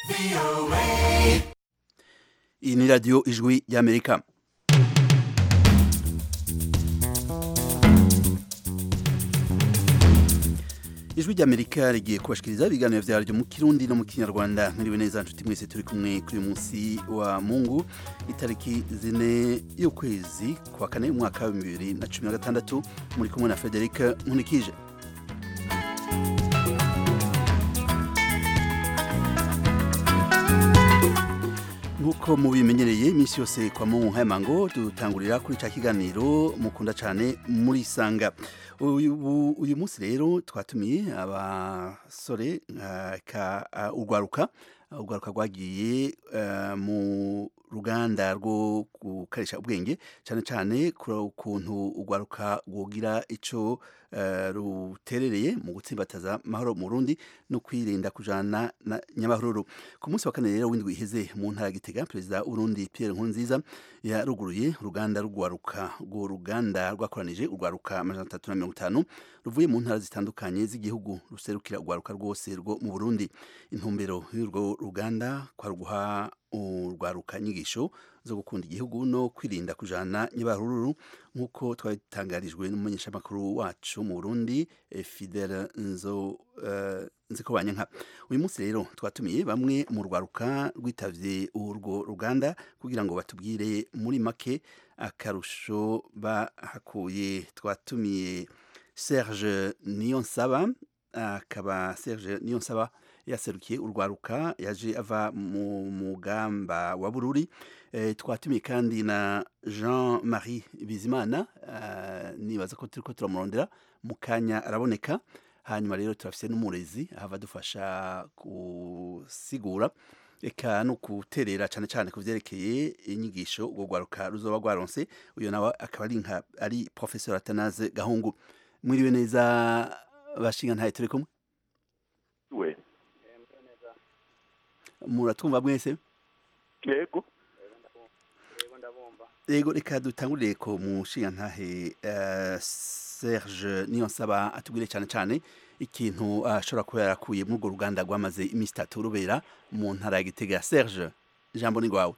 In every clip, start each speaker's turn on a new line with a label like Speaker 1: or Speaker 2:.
Speaker 1: iyi ni radiyo ijwi y'amerika ijwi ry'amerika rigiye kubashikiriza ibiganiro vyaryo mu kirundi no mu kinyarwanda mwiriwe neza nshuti mwese turi kumwe kuri uyu munsi wa mungu itariki zine y'ukwezi kwa kane umwaka wa bibiri na cumi na gatandatu muri kumwe na frederic nkunikije nk'uko mubimenyereye iminsi yose kwa mungu nk'ayamango dutangurira kuri ca kiganiro mukunda cane muri sanga uyu uyu munsi rero twatumiye abasore uh, ka uh, urwaruka urwaruka rwagiye uh, mu ruganda rwo gukarisha ubwenge cyane cyane ukuntu urwaruka rwogira ico uh, ruterereye mu gutsimbataza mahoro mu Burundi no kwirinda kujana na nyamahururu ku munsi wa kane rero w'indwi iheze mu ntara ya Gitega perezida Burundi Pierre Nkurunziza yaruguruye uruganda rugwaruka rwo ruganda rwakoranije urwaruka amajana atatu na mirongo itanu ruvuye mu ntara zitandukanye z'igihugu ruserukira urwaruka rwose rwo mu Burundi intumbero y'urwo ruganda kwa ruguha urwaruka nyigisho zo gukunda igihugu no kwirinda kujana nyabahururu nk'uko twabitangarijwe n'umumenyeshamakuru wacu mu Burundi Fidel Nzo uh, nziko banyanka uyu munsi rero twatumiye bamwe mu rwaruka rwitavye urwo ruganda kugira ngo batubwire muri make akarusho bahakuye twatumiye Serge Niyonsaba akaba Serge Niyonsaba yaserukiye urwaruka yaje ava mu mugamba wa bururi e, twatumiye kandi na Jean Marie Bizimana uh, nibaza ko turiko turamurondera mu kanya araboneka hanyuma rero turafise n'umurezi ahava dufasha gusigura eka no guterera cyane cyane ku vyerekeye inyigisho urwo rwaruka ruzoba rwaronse uyo nawe akaba ari nka ari professeur Atanaze Gahungu mwiriwe neza bashinga ntaye turi kumwe
Speaker 2: we
Speaker 1: muratwumva mwese
Speaker 2: yego
Speaker 1: yego reka dutangurire ko mushinga ntahe uh, Serge Niyonsaba atubwire cyane cyane ikintu ashobora kuba yarakuye muri urwo ruganda rwamaze iminsi itatu rubera mu ntara ya Gitega Serge ijambo ni rwawe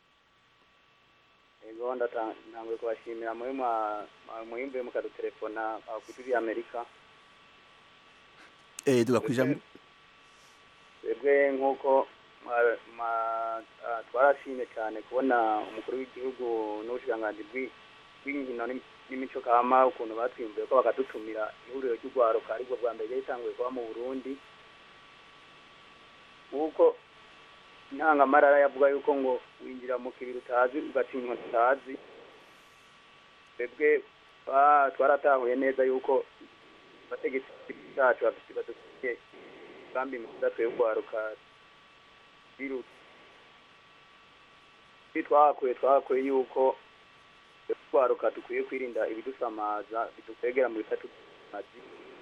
Speaker 3: yego ntanguye kubashimira muri mwimbuye mukadutelefona kuri Amerika
Speaker 1: eh tugakwijambo
Speaker 3: twebwe nk'uko twarashimye cyane kubona umukuru w'igihugu n'ubushikiranganji bw'inkino n'imico kama ukuntu batwimbuye ko bakadutumira ihuriro ry'urwaruka aribwo bwa mbere ritanguye kuba mu burundi nk'uko intangamarara yavuga yuko ngo winjira mu kibiri utazi ugatinywa utazi twebwe twaratahuye neza yuko abategetsi bacu bafite badufitiye umugambi mwiza twe urwaruka twahakuye twahakuye yuko twaruka dukwiye kwirinda ibidusamaza bidukwegera mu bitatu mazi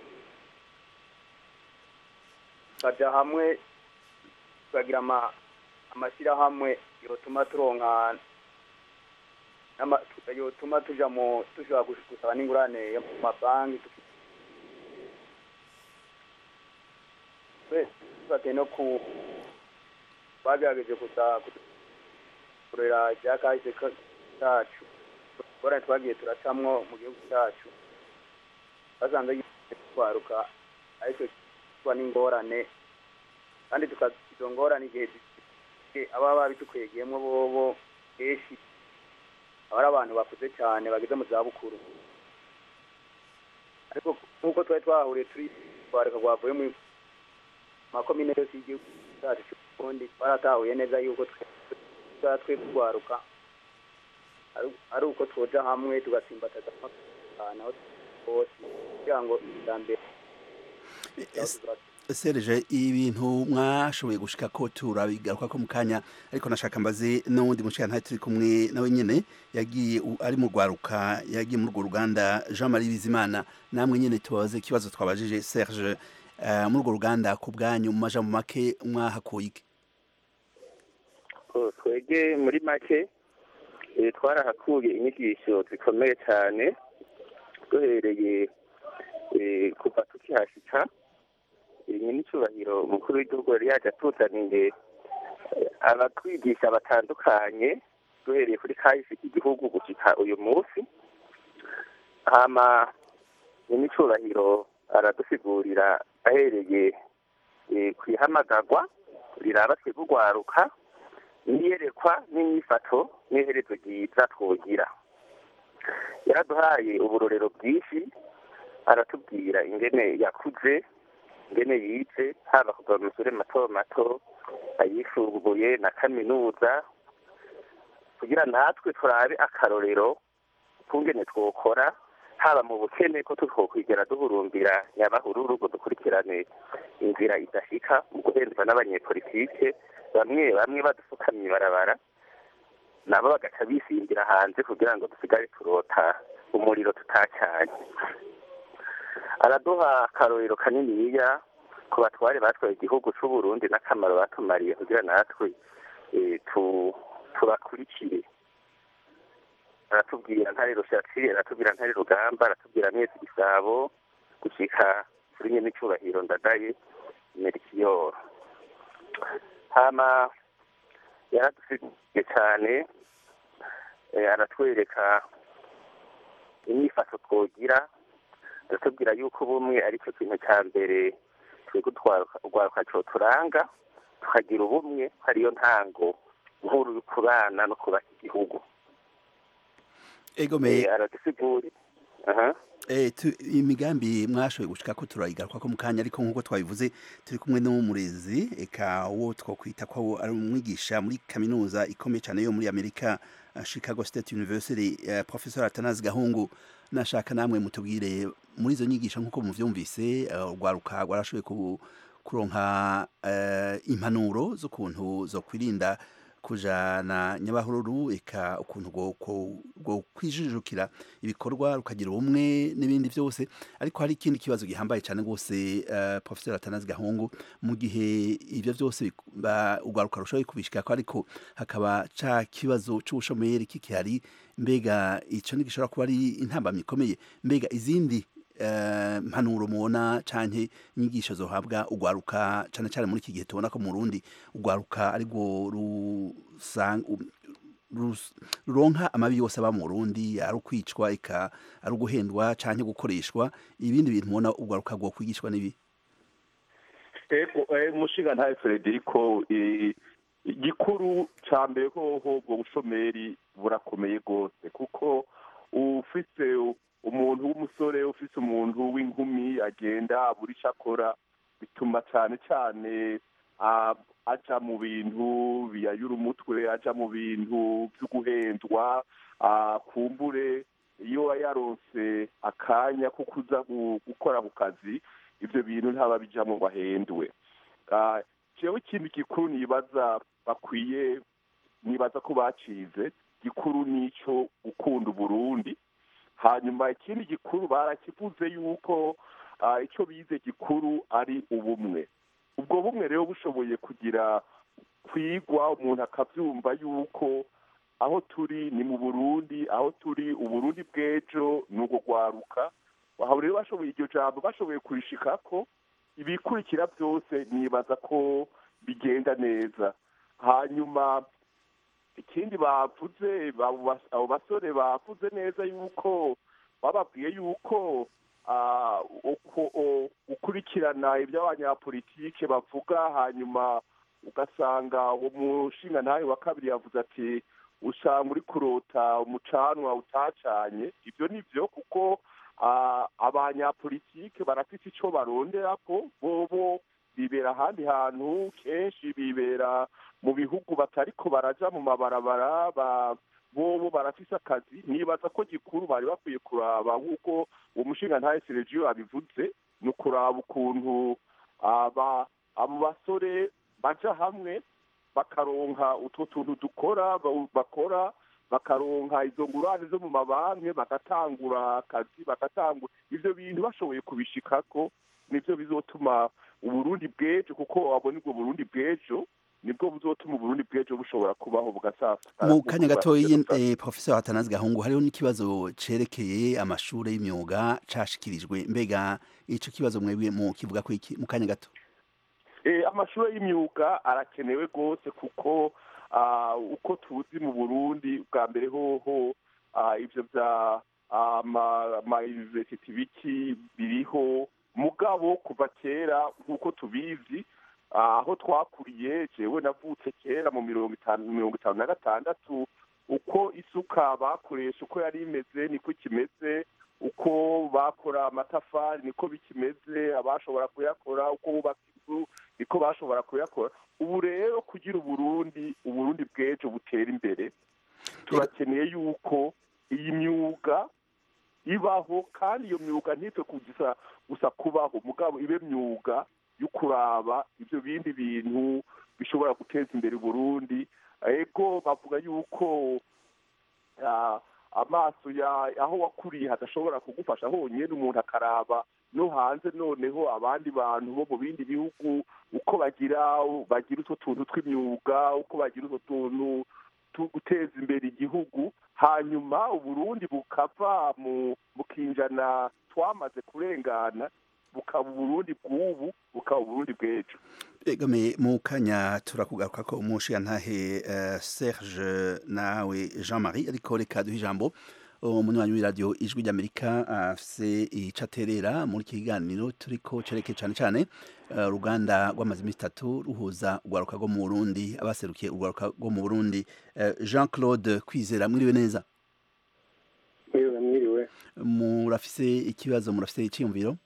Speaker 3: tukaja hamwe tukagira amashyirahamwe yotuma turonka yotuma tuja mu dushobora gusaba n'ingurane yo mu mabanki tufate no ku bagerageje kuza kurera ibya kahise cacu ingorane twagiye turacamwo mu gihugu cyacu basanze twaruka aricyo kuba n'ingorane kandi izo ngorane igihe ababa babitukwegeyemo bobo kenshi aba ari abantu bakuze cyane bageze mu zabukuru ariko nk'uko twari twahuriye turi twareka rwavuye mu makomine yose y'igihugu cyacu cy'uburundi twaratahuye neza yuko twe twaruka ari uko twoja hamwe tugatsimbataza ahantu hose kugira ngo iterambere
Speaker 1: Serge ibintu mwashoboye gushika ko turabigaruka ko mu kanya ariko nashaka mbaze n'uwundi mushika ntaye turi kumwe nawe nyene yagiye ari mu rwaruka yagiye muri urwo ruganda Jean Marie Bizimana namwe nyene tubaze ikibazo twabajije Serge uh, muri urwo ruganda ku bwanyu mu majambo make mwahakuye iki
Speaker 2: twege muri make twarahakuye inyigisho zikomeye cyane duhereye kuva tukihashika nyine icyubahiro umukuru w'igihugu yari yaje atuzaniye abatwigisha batandukanye duhereye kuri kahise k'igihugu gushika uyu munsi hama n'imicurahiro aradusigurira ahereye eh, ku ihamagarwa riraba twebwe urwaruka n'iyerekwa n'imyifato n'iherezo ryiza twogira yaraduhaye uburorero bwinshi aratubwira ingene yakuze ingene yize haba kuva mu mashure mato mato ayisumbuye na kaminuza kugira natwe turabe akarorero kungene twokora haba mu bukene ko tutwokwigera duhurumbira nyabahururu ngo dukurikirane inzira idashika mu guhendwa n'abanyepolitike bamwe bamwe badufukamye ibarabara nabo bagaca bisimbira hanze kugira ngo dusigare turota umuriro tutacanye araduha akarorero kaniniya ku batware batwaye igihugu c'u Burundi n'akamaro batumariye kugira natwe eh, tu- tubakurikire aratubwira ntare rushatsi aratubwira ntare rugamba aratubwira mwese igisabo gushika kuri nyene icubahiro ndadaye merikiyoro hama yaradusigiye cane eh, aratwereka imyifato twogira aratubwira yuko ubumwe ari cyo kintu cya mbere twebwe urwaruka cyo turanga tukagira ubumwe hariyo ntango nkuru yo kubana no kubaka igihugu
Speaker 1: egomeye
Speaker 2: Eh, aradusigura aha
Speaker 1: Eh, tu, imigambi mwashoboye gushika ko turayigaruka ko mu kanya ariko nk'uko twabivuze turi kumwe n'umurezi eka wo twokwita ko ari umwigisha muri kaminuza ikomeye cyane yo muri Amerika uh, Chicago State University uh, Professor Atanazi Gahungu nashaka namwe mutubwire muri izo nyigisho nk'uko muvyumvise uh, urwaruka rwarashoboye ku- kuronka uh, impanuro z'ukuntu zo kwirinda kujana nyabahururu eka ukuntu bwo- bwo- bwo kwijijukira ibikorwa rukagira ubumwe n'ibindi byose ariko hari ikindi kibazo gihambaye cyane rwose uh, professor atanazi gahungu mu gihe ibyo byose bik- ba- urwaruka rushoboye kubishikako ariko hakaba ca kibazo c'ubushomeri kikihari mbega ico ntigishobora kuba ari intambamyi ikomeye mbega izindi eh, mpanuro mubona canke inyigisho zohabwa urwaruka cane cane muri iki gihe tubona ko mu Burundi urwaruka ariko rusanga rus- ruronka amabi yose aba mu Burundi ari ukwicwa eka ari uguhendwa canke gukoreshwa ibindi bintu mubona urwaruka rwo kwigishwa n'ibi
Speaker 4: ego eh, umushinga ntaye Frederico eh, igikuru ca mbere hoho ubwo bushomeri burakomeye rwose kuko ufise umuntu w'umusore ufise umuntu w'inkumi agenda abura ico akora bituma cane cane ah, aja mu bintu biyayura umutwe aja mu bintu vyo guhendwa ah, kumbure iyo yaronse akanya ko kuza gu- gukora ku kazi ivyo bintu ntaba bijamwo ngo ahendwe Ah, jewe ikintu gikuru nibaza bakwiye nibaza ko bacize gikuru nico gukunda uburundi hanyuma ikindi gikuru barakivuze yuko ah, ico bize gikuru ari ubumwe ubwo bumwe rero bushoboye kugira kwigwa umuntu akavyumva yuko aho turi ni mu burundi aho turi uburundi bw'ejo ni ugo rwaruka aho rero bashoboye iryo jambo bashoboye kurishikako ibikurikira byose nibaza ko bigenda neza hanyuma ikindi bavuze abo bas- abo basore bavuze neza yuko bababwiye yuko ah, uko- o- gukurikirana ibyo abanyapolitike bavuga hanyuma ugasanga uwo mushinga ntawe wa kabiri yavuze ati usanga uri kurota umucanwa utacanye ibyo ni byo kuko ah, abanyapolitike barafite icyo baronderako bobo bibera ahandi hantu kenshi bibera mu bihugu batariko baraja mu mabarabara ba bobo barafise akazi nibaza ko gikuru bari bakwiye kuraba nk'uko uwo mushinga ntaye Sergio abivuze ni ukuraba ukuntu aba abo basore baja hamwe bakaronka utwo tuntu dukora ba- bakora bakaronka izo ngurane zo mu mabanki bagatangura akazi bagatangura ivyo bintu bashoboye kubishikako nivyo bizotuma uburundi bw'ejo kuko wabona ubwo burundi bw'ejo nibwo buzotuma uburundi bw'ejo bushobora kubaho bugasasa
Speaker 1: mu kanya gatoyi eh, professor atanazi gahungu hariho n'ikibazo cerekeye amashure y'imyuga cashikirijwe mbega ico kibazo mwebwe mu kivuga ko iki mu kanya gato
Speaker 4: amashuri y'imyuga arakenewe rwose kuko uko tuzi mu burundi bwa mbere hoho ibyo bya amayuniverisiti biki biriho mugabo kuva kera nk'uko tubizi aho twakuriye jewe navutse kera mu mirongo itanu mirongo itanu na gatandatu uko isuka bakoresha uko yari imeze niko ikimeze uko bakora amatafari niko bikimeze abashobora kuyakora uko bubaka inzu niko bashobora kuyakora ubu rero kugira uburundi uburundi bw'ejo butera imbere turakeneye yuko iyi myuga ibaho kandi iyo myuga ntitwe kugisa gusa kubaho mugabo ibe myuga yo kuraba ibyo bindi bintu bishobora guteza imbere uburundi ego bavuga yuko amaso aho wakuriye hadashobora kugufasha honyine umuntu akaraba no hanze noneho abandi bantu bo mu bindi bihugu uko bagira bagira utwo tuntu tw'imyuga uko bagira utwo tuntu guteza imbere igihugu hanyuma uburundi bukava mu kinjana twamaze kurengana bukaba uburundi bw'ubu bukaba uburundi bw'ejo
Speaker 1: egame mu kanya turakugaruka ko umushiyantahe serge nawe jean marie ariko reka duhe ijambo umunywanyi w'iradiyo ijwi ry'amerika afise ico aterera muri iki kiganiro turiko cereke cane cane uruganda rw'amazi iminsi itatu ruhuza urwaruka rwo mu burundi abaserukiye urwaruka rwo mu burundi jean claude kwizera mwiriwe neza
Speaker 5: mwiriwe mwiriwe
Speaker 1: murafise ikibazo murafise iciyumviro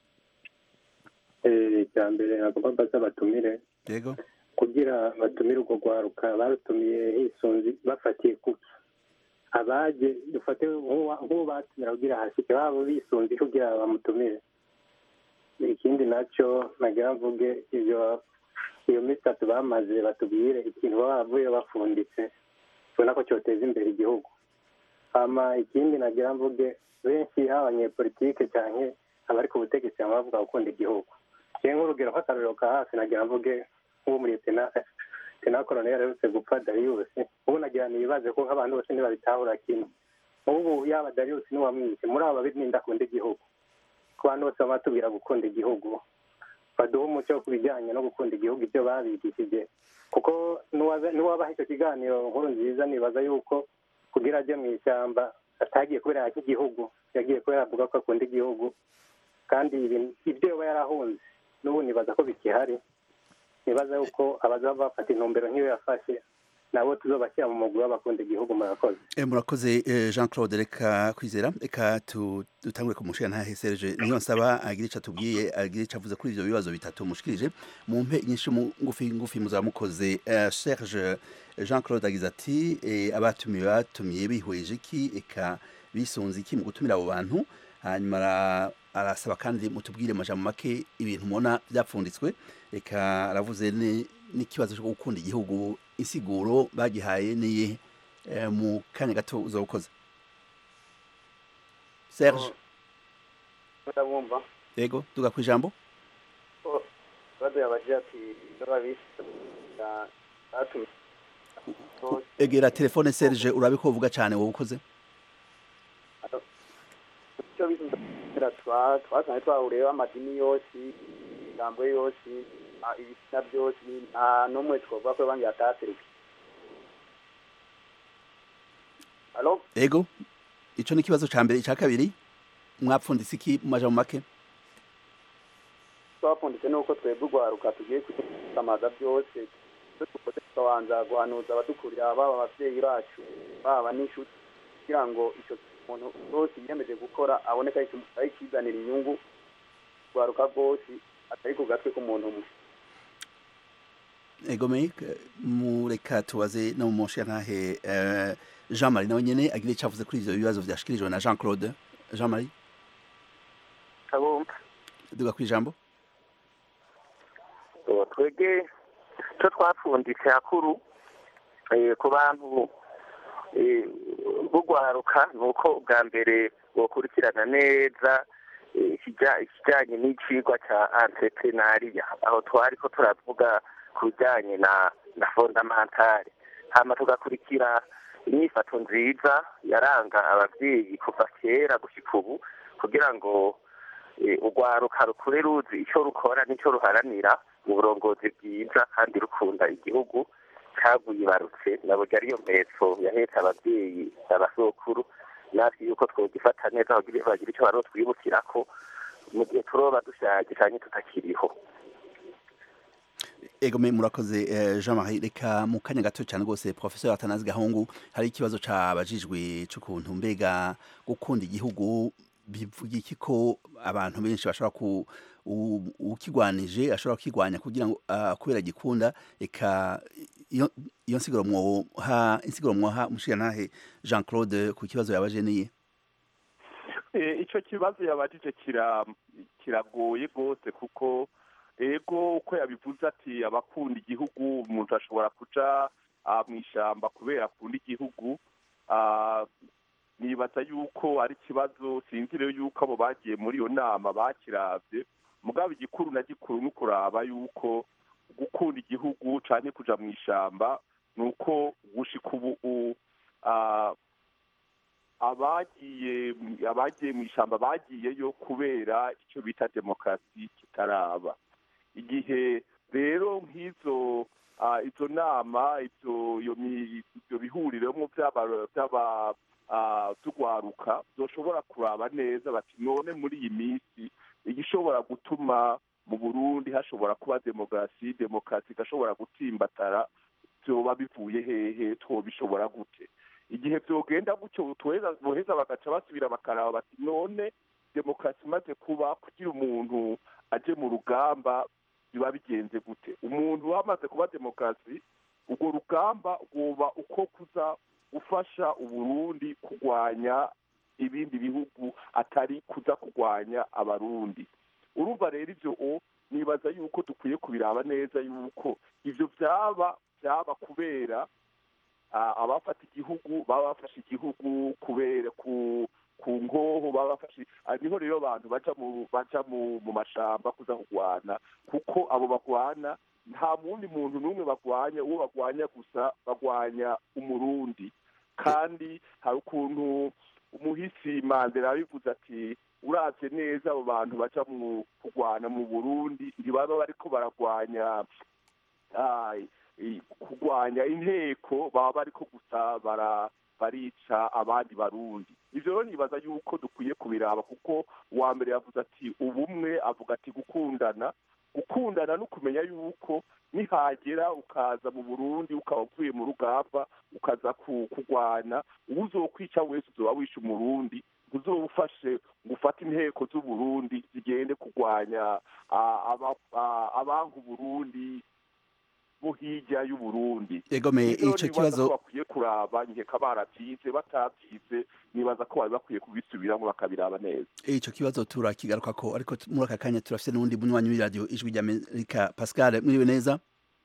Speaker 5: icya mbere nagomba mbaza batumire
Speaker 1: yego
Speaker 5: kugira batumire urwo rwaruka barutumiye hisunzi bafatiye kuki abaje dufate nk'uwo batumira kugira hashike babo bisunze kugira bamutumire ikindi nacyo nagira mvuge ibyo iyo minsi itatu bamaze batubwire ikintu baba bavuye bafunditse tubona ko cyoteza imbere igihugu hama ikindi nagira mvuge benshi haba abanyepolitike cyane abari ku butegetsi baba bavuga gukunda igihugu kimwe nk'urugero nk'akarorero ka hafi nagira mvuge nk'uwo muri tena tena koroneri aherutse gupfa dariyusi ubu nagira nibaze ko nk'abantu bose ntibabitahura kimwe ubu yaba dariyusi n'uwamwishe muri abo babiri ninde akunda igihugu ku bantu bose baba batubwira gukunda igihugu baduha umuco ku bijyanye no gukunda igihugu ibyo babigishije kuko n'uwabaha icyo kiganiro nkuru nziza nibaza yuko kugira ajye mu ishyamba atagiye kubera nk'igihugu yagiye kubera avuga ko akunda igihugu kandi ibyo yaba yarahunze n'ubu nibaza ko bikihari nibaza yuko abazaba bafata intumbero nk'iyo yafashe nabo tuzobashyira mu mugwi w'abakunda igihugu murakoze
Speaker 1: murakoze jean claude reka kwizera reka dutangure ku mushinga ntahe serge niyo nsaba agira icyo atubwiye agira icyo avuze kuri ibyo bibazo bitatu mushikirije mu mpe nyinshi ngufi ngufi muzaba mukoze serge jean claude agize ati abatumiye batumiye bihweje iki eka bisunze iki mu gutumira abo bantu hanyuma arasaba kandi mutubwire amajambo make ibintu mubona byapfunditswe reka aravuze n'ikibazo cyo gukunda igihugu insiguro bagihaye niye mu kanya gato uza gukoza serge
Speaker 3: ndabumva
Speaker 1: yego tuga ku ijambo
Speaker 3: baduye abagira ati babise
Speaker 1: egera telefone serge urabe ko uvuga cyane wowe ukoze
Speaker 3: icyo bisunze twasanze twahuriyeho amadini yose imigambo yose ibitsina byose nta n'umwe twavuga ko banki yataseruka alo
Speaker 1: ego icyo ni ikibazo cya mbere icya kabiri mwapfunditse iki mu majambo make
Speaker 3: twapfunditse nuko twebwe urwaruka tugiye kwisamaza byose dukoze tukabanza guhanuza abadukurira baba ababyeyi bacu baba n'inshuti kugira ngo icyo umuntu wose yiyemeje gukora aboneka ari ikizanira inyungu urwaruka rwose atari ku gatwe k'umuntu umwe
Speaker 1: egome mureka tubaze no mu ntahe jean marie nawe nyine agira icyo avuze kuri ibyo bibazo byashyikirijwe na jean claude jean marie
Speaker 2: kabumva
Speaker 1: duga ku ijambo
Speaker 2: twege icyo twapfunditse hakuru ku bantu bugwaruka ni uko bwa mbere bukurikirana neza ikijyanye n'icigwa cya entreprenariya aho twari ko turavuga ku bijyanye na na fondamentale hama tugakurikira inyifato nziza yaranga ababyeyi kuva kera gushyika ubu kugira ngo urwaruka rukure ruzi icyo rukora n'icyo ruharanira uburongozi bwiza kandi rukunda igihugu cagwibarutse naburya ariyo mpetso yahetse ababyeyi abasokuru natwe yuko twogifata neza bagira bagira icyo barotwibukirako mu gihe turoba dushaje canke tutakiriho
Speaker 1: egome murakoze eh, Jean Marie reka mu kanya gato cyane rwose professeur Atanazi Gahungu hari ikibazo cabajijwe cy'ukuntu mbega gukunda igihugu bivuga iki ko abantu benshi bashobora ku u- ukigwanije ashobora kukigwanya kugira ngo ah, kubera gikunda eka iyo iyo nsiguro mwoha insiguro mwoha mushirantahe Jean Claude ku kibazo yabaje niye
Speaker 4: Eh, ico kibazo yabajije kira kiragoye rwose kuko ego uko yabivuze ati abakunda igihugu umuntu ashobora kuja ah, mw'ishamba kubera akunda igihugu Ah, nibaza yuko ari ikibazo sinzi rero yuko abo bagiye muri iyo nama bakiravye mugabo igikuru na gikuru ni ukuraba yuko gukunda igihugu canke kuja mw'ishamba ni uko gushika ubu u- ah, abagiye abagiye mu ishyamba bagiyeyo kubera icyo bita demokarasi kitaraba igihe rero nk'izo ah, izo nama ibyo iyo mi- ibyo bihuriremo by'aba by'aba ah, by'urwaruka byoshobora kuraba neza bati none muri iyi minsi igishobora gutuma mu burundi hashobora kuba demokarasi demokarasi igashobora gutsimbatara byoba bivuye hehe twobishobora gute igihe byogenda gutyo tuheza boheza bagaca basubira bakaraba bati none demokarasi imaze kuba kugira umuntu aje mu rugamba biba bigenze gute umuntu wamaze kuba demokarasi urwo rugamba rwoba uko kuza gufasha uburundi kurwanya ibindi bihugu atari kuza kurwanya abarundi urumva rero ibyo o nibaza yuko dukwiye kubiraba neza yuko ibyo byaba byaba kubera ah, abafata igihugu baba bafashe igihugu kubera ku ku ngoho baba bafashe ah, niho rero abantu baja mu baja mu mu mashamba kuza kurwana kuko abo bagwana nta wundi muntu n'umwe bagwanya uwo bagwanya gusa bagwanya umurundi kandi hari ukuntu umuhisi mandela yabivuze ati uravye neza abo bantu baja mu kurwana mu burundi ntibaba bariko baragwanya ah, i- kurwanya inteko baba bariko gusa bara barica abandi barundi ivyo rero nibaza yuko dukwiye kubiraba kuko uwa mbere yavuze ati ubumwe avuga ati gukundana gukundana no kumenya yuko nihagera ukaza mu burundi ukaba uvuye mu rugamba ukaza ku- kurwana uwo uzokwica wese uzoba wishe umurundi ntuzoba ufashe ngo ufate inteko z'uburundi zigende kurwanya ah, aba- ah, abanga uburundi bo hirya y'uburundi
Speaker 1: egome
Speaker 4: Rero
Speaker 1: ico
Speaker 4: nibaza
Speaker 1: kibazo
Speaker 4: ko bakwiye kuraba nkeka baravyize batabyize nibaza ko bari bakwiye kubisubiramo bakabiraba neza
Speaker 1: ico kibazo turakigaruka ko ariko t- muri aka kanya turafite n'uwundi munywanyi w'iradiyo ijwi ry'amerika pascal mwiriwe neza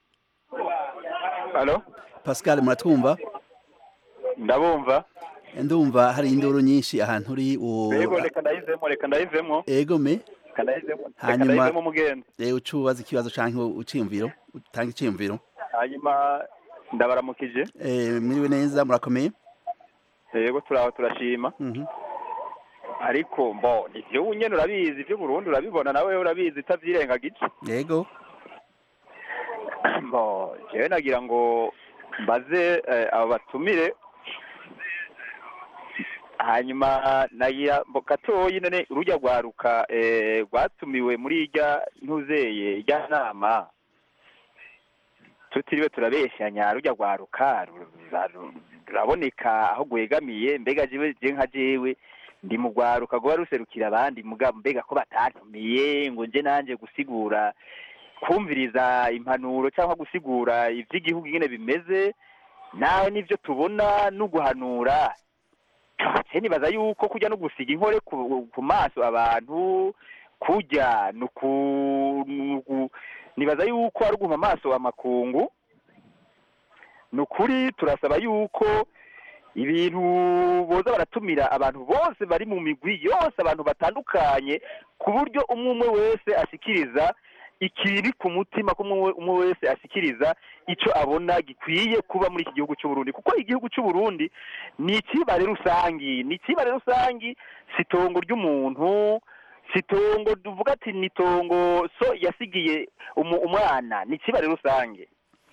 Speaker 6: Halo,
Speaker 1: pascal muratwumva
Speaker 6: ndabumva.
Speaker 1: ndumva hari induru nyinshi ahantu uri u-
Speaker 6: Yego reka ndayizemo, reka ndayizemo,
Speaker 1: egome
Speaker 6: reka ndayizemo, reka
Speaker 1: Hanyuma-
Speaker 6: ndayizemo mugenzi.
Speaker 1: eh, ucubaza ikibazo canke uciyumviro utanga iciyumviro
Speaker 6: Hanyuma ndabaramukije.
Speaker 1: Eh, mwiriwe neza murakomeye
Speaker 6: Yego turaho turashima.
Speaker 1: Mhm.
Speaker 6: Ariko mbo ivyo nyene urabizi, ivyo Burundi urabibona nawe urabizi utavyirengagije.
Speaker 1: yego
Speaker 6: Mbo jewe nagira ngo mbaze eh, abo batumire hanyuma nagira mbo gatoyi none urujya rwaruka eh, rwatumiwe muri irya ntuzeye irya nama tutiriwe turabeshyanya rujya rwaruka ru- ru- ruraboneka aho rwegamiye mbega jewe je nka jewe ndi mu rwaruka rwoba ruserukira abandi mugabo mbega ko batatumiye ngo nje nanje gusigura kumviriza impanuro cyangwa gusigura iby'igihugu nyine bimeze nawe n'ibyo tubona no guhanura se nibaza yuko kujya no gusiga inkore ku, ku maso abantu kujya ni uku- ni uku- nibaza yuko ari uguha amaso amakungu ni ukuri turasaba yuko ibintu boza baratumira abantu bose bari mu migwi yose abantu batandukanye ku buryo umwe umwe wese ashikiriza ikiri ku mutima ko umwe umwe wese ashikiriza icyo abona gikwiye kuba muri iki gihugu cy'u Burundi kuko igihugu cy'u Burundi ni ikibare rusangi ni ikibare rusangi si itongo ry'umuntu si itongo tuvuga ati ni itongo so yasigiye umu- umwana ni ikibare rusange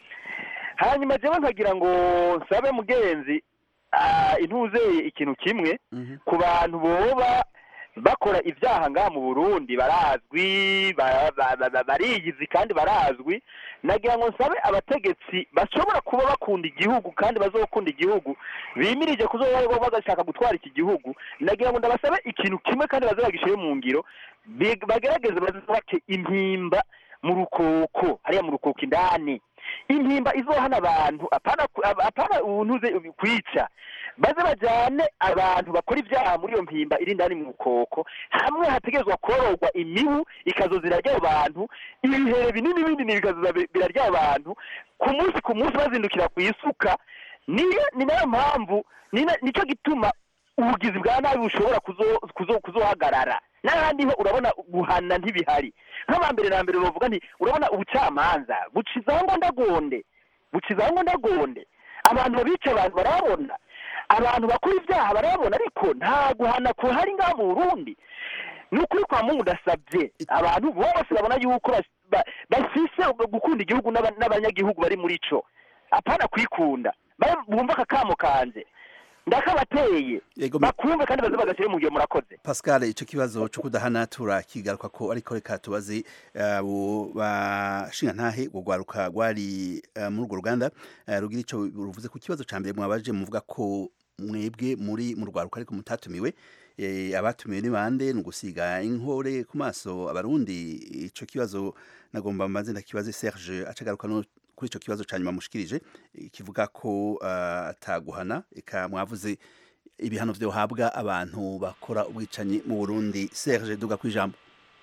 Speaker 6: hanyuma jewe nkagira ngo nsabe mugenzi ah, intuzeye ikintu kimwe
Speaker 1: Mhm.
Speaker 6: ku bantu boba bakora ibyaha ngaha mu burundi barazwi ba- ba- ba- ba- bariyizi kandi barazwi nagira ngo nsabe abategetsi bashobora kuba bakunda igihugu kandi bazokunda igihugu bimirije kuzoba bagashaka gutwara iki gihugu nagira ngo ndabasabe ikintu kimwe kandi baze bagishyire mu ngiro bi- bagerageze bazubake impimba mu rukoko hariya mu rukoko indani impimba izohana abantu apana ku- ap- apana ubuntuze kwica baze bajyane abantu bakora ibyaha muri iyo mpimba iri indani mu rukoko hamwe hategerezwa kororwa imibu ikazoza irarya abo bantu ibihere binini binini bikazoza bi- birarya abo bantu ku munsi ku munsi bazindukira ku isuka niyo ni nayo mpamvu ni na- nicyo gituma ubugizi bwa nabi bushobora kuzo- kuzo- kuzohagarara n'ahandi ho urabona guhana ntibihari nk'abambere na mbere bavuga nti urabona ubucamanza bucizaho ngo ndagonde bucizaho ngo ndagonde abantu babica abantu barabona abantu bakora ibyaha barabona ariko nta guhana kuhari ngaha mu burundi ni ukuri kwa mungu ndasabye abantu bose babona yuko bas- ba- bafise gukunda igihugu n'aba- n'abanyagihugu bari muri co apana kwikunda ba- bumva akakamo kanje ndakabateye
Speaker 1: Yego, me-
Speaker 6: bakumve kandi baze bagashyire mu gihe murakoze
Speaker 1: Pascal ico kibazo cyo kudahana turakigaruka ko ariko reka tubaze abo bashinga ntahe gugwaruka gwari eh, muri urwo ruganda eh, rugira ico ruvuze ku kibazo ca mbere mwabaje muvuga ko mwebwe muri mu rwaruka ariko mutatumiwe eh, abatumiwe ni bande ni ugusiga inkore ku maso abarundi ico kibazo nagomba mbanze ndakibaze Serge acagaruka no kuri ico kibazo ca nyuma mushikirije eh, kivuga ko eh, ataguhana eka mwavuze ibihano vyohabwa abantu bakora ubwicanyi mu Burundi Serge duga kwijambo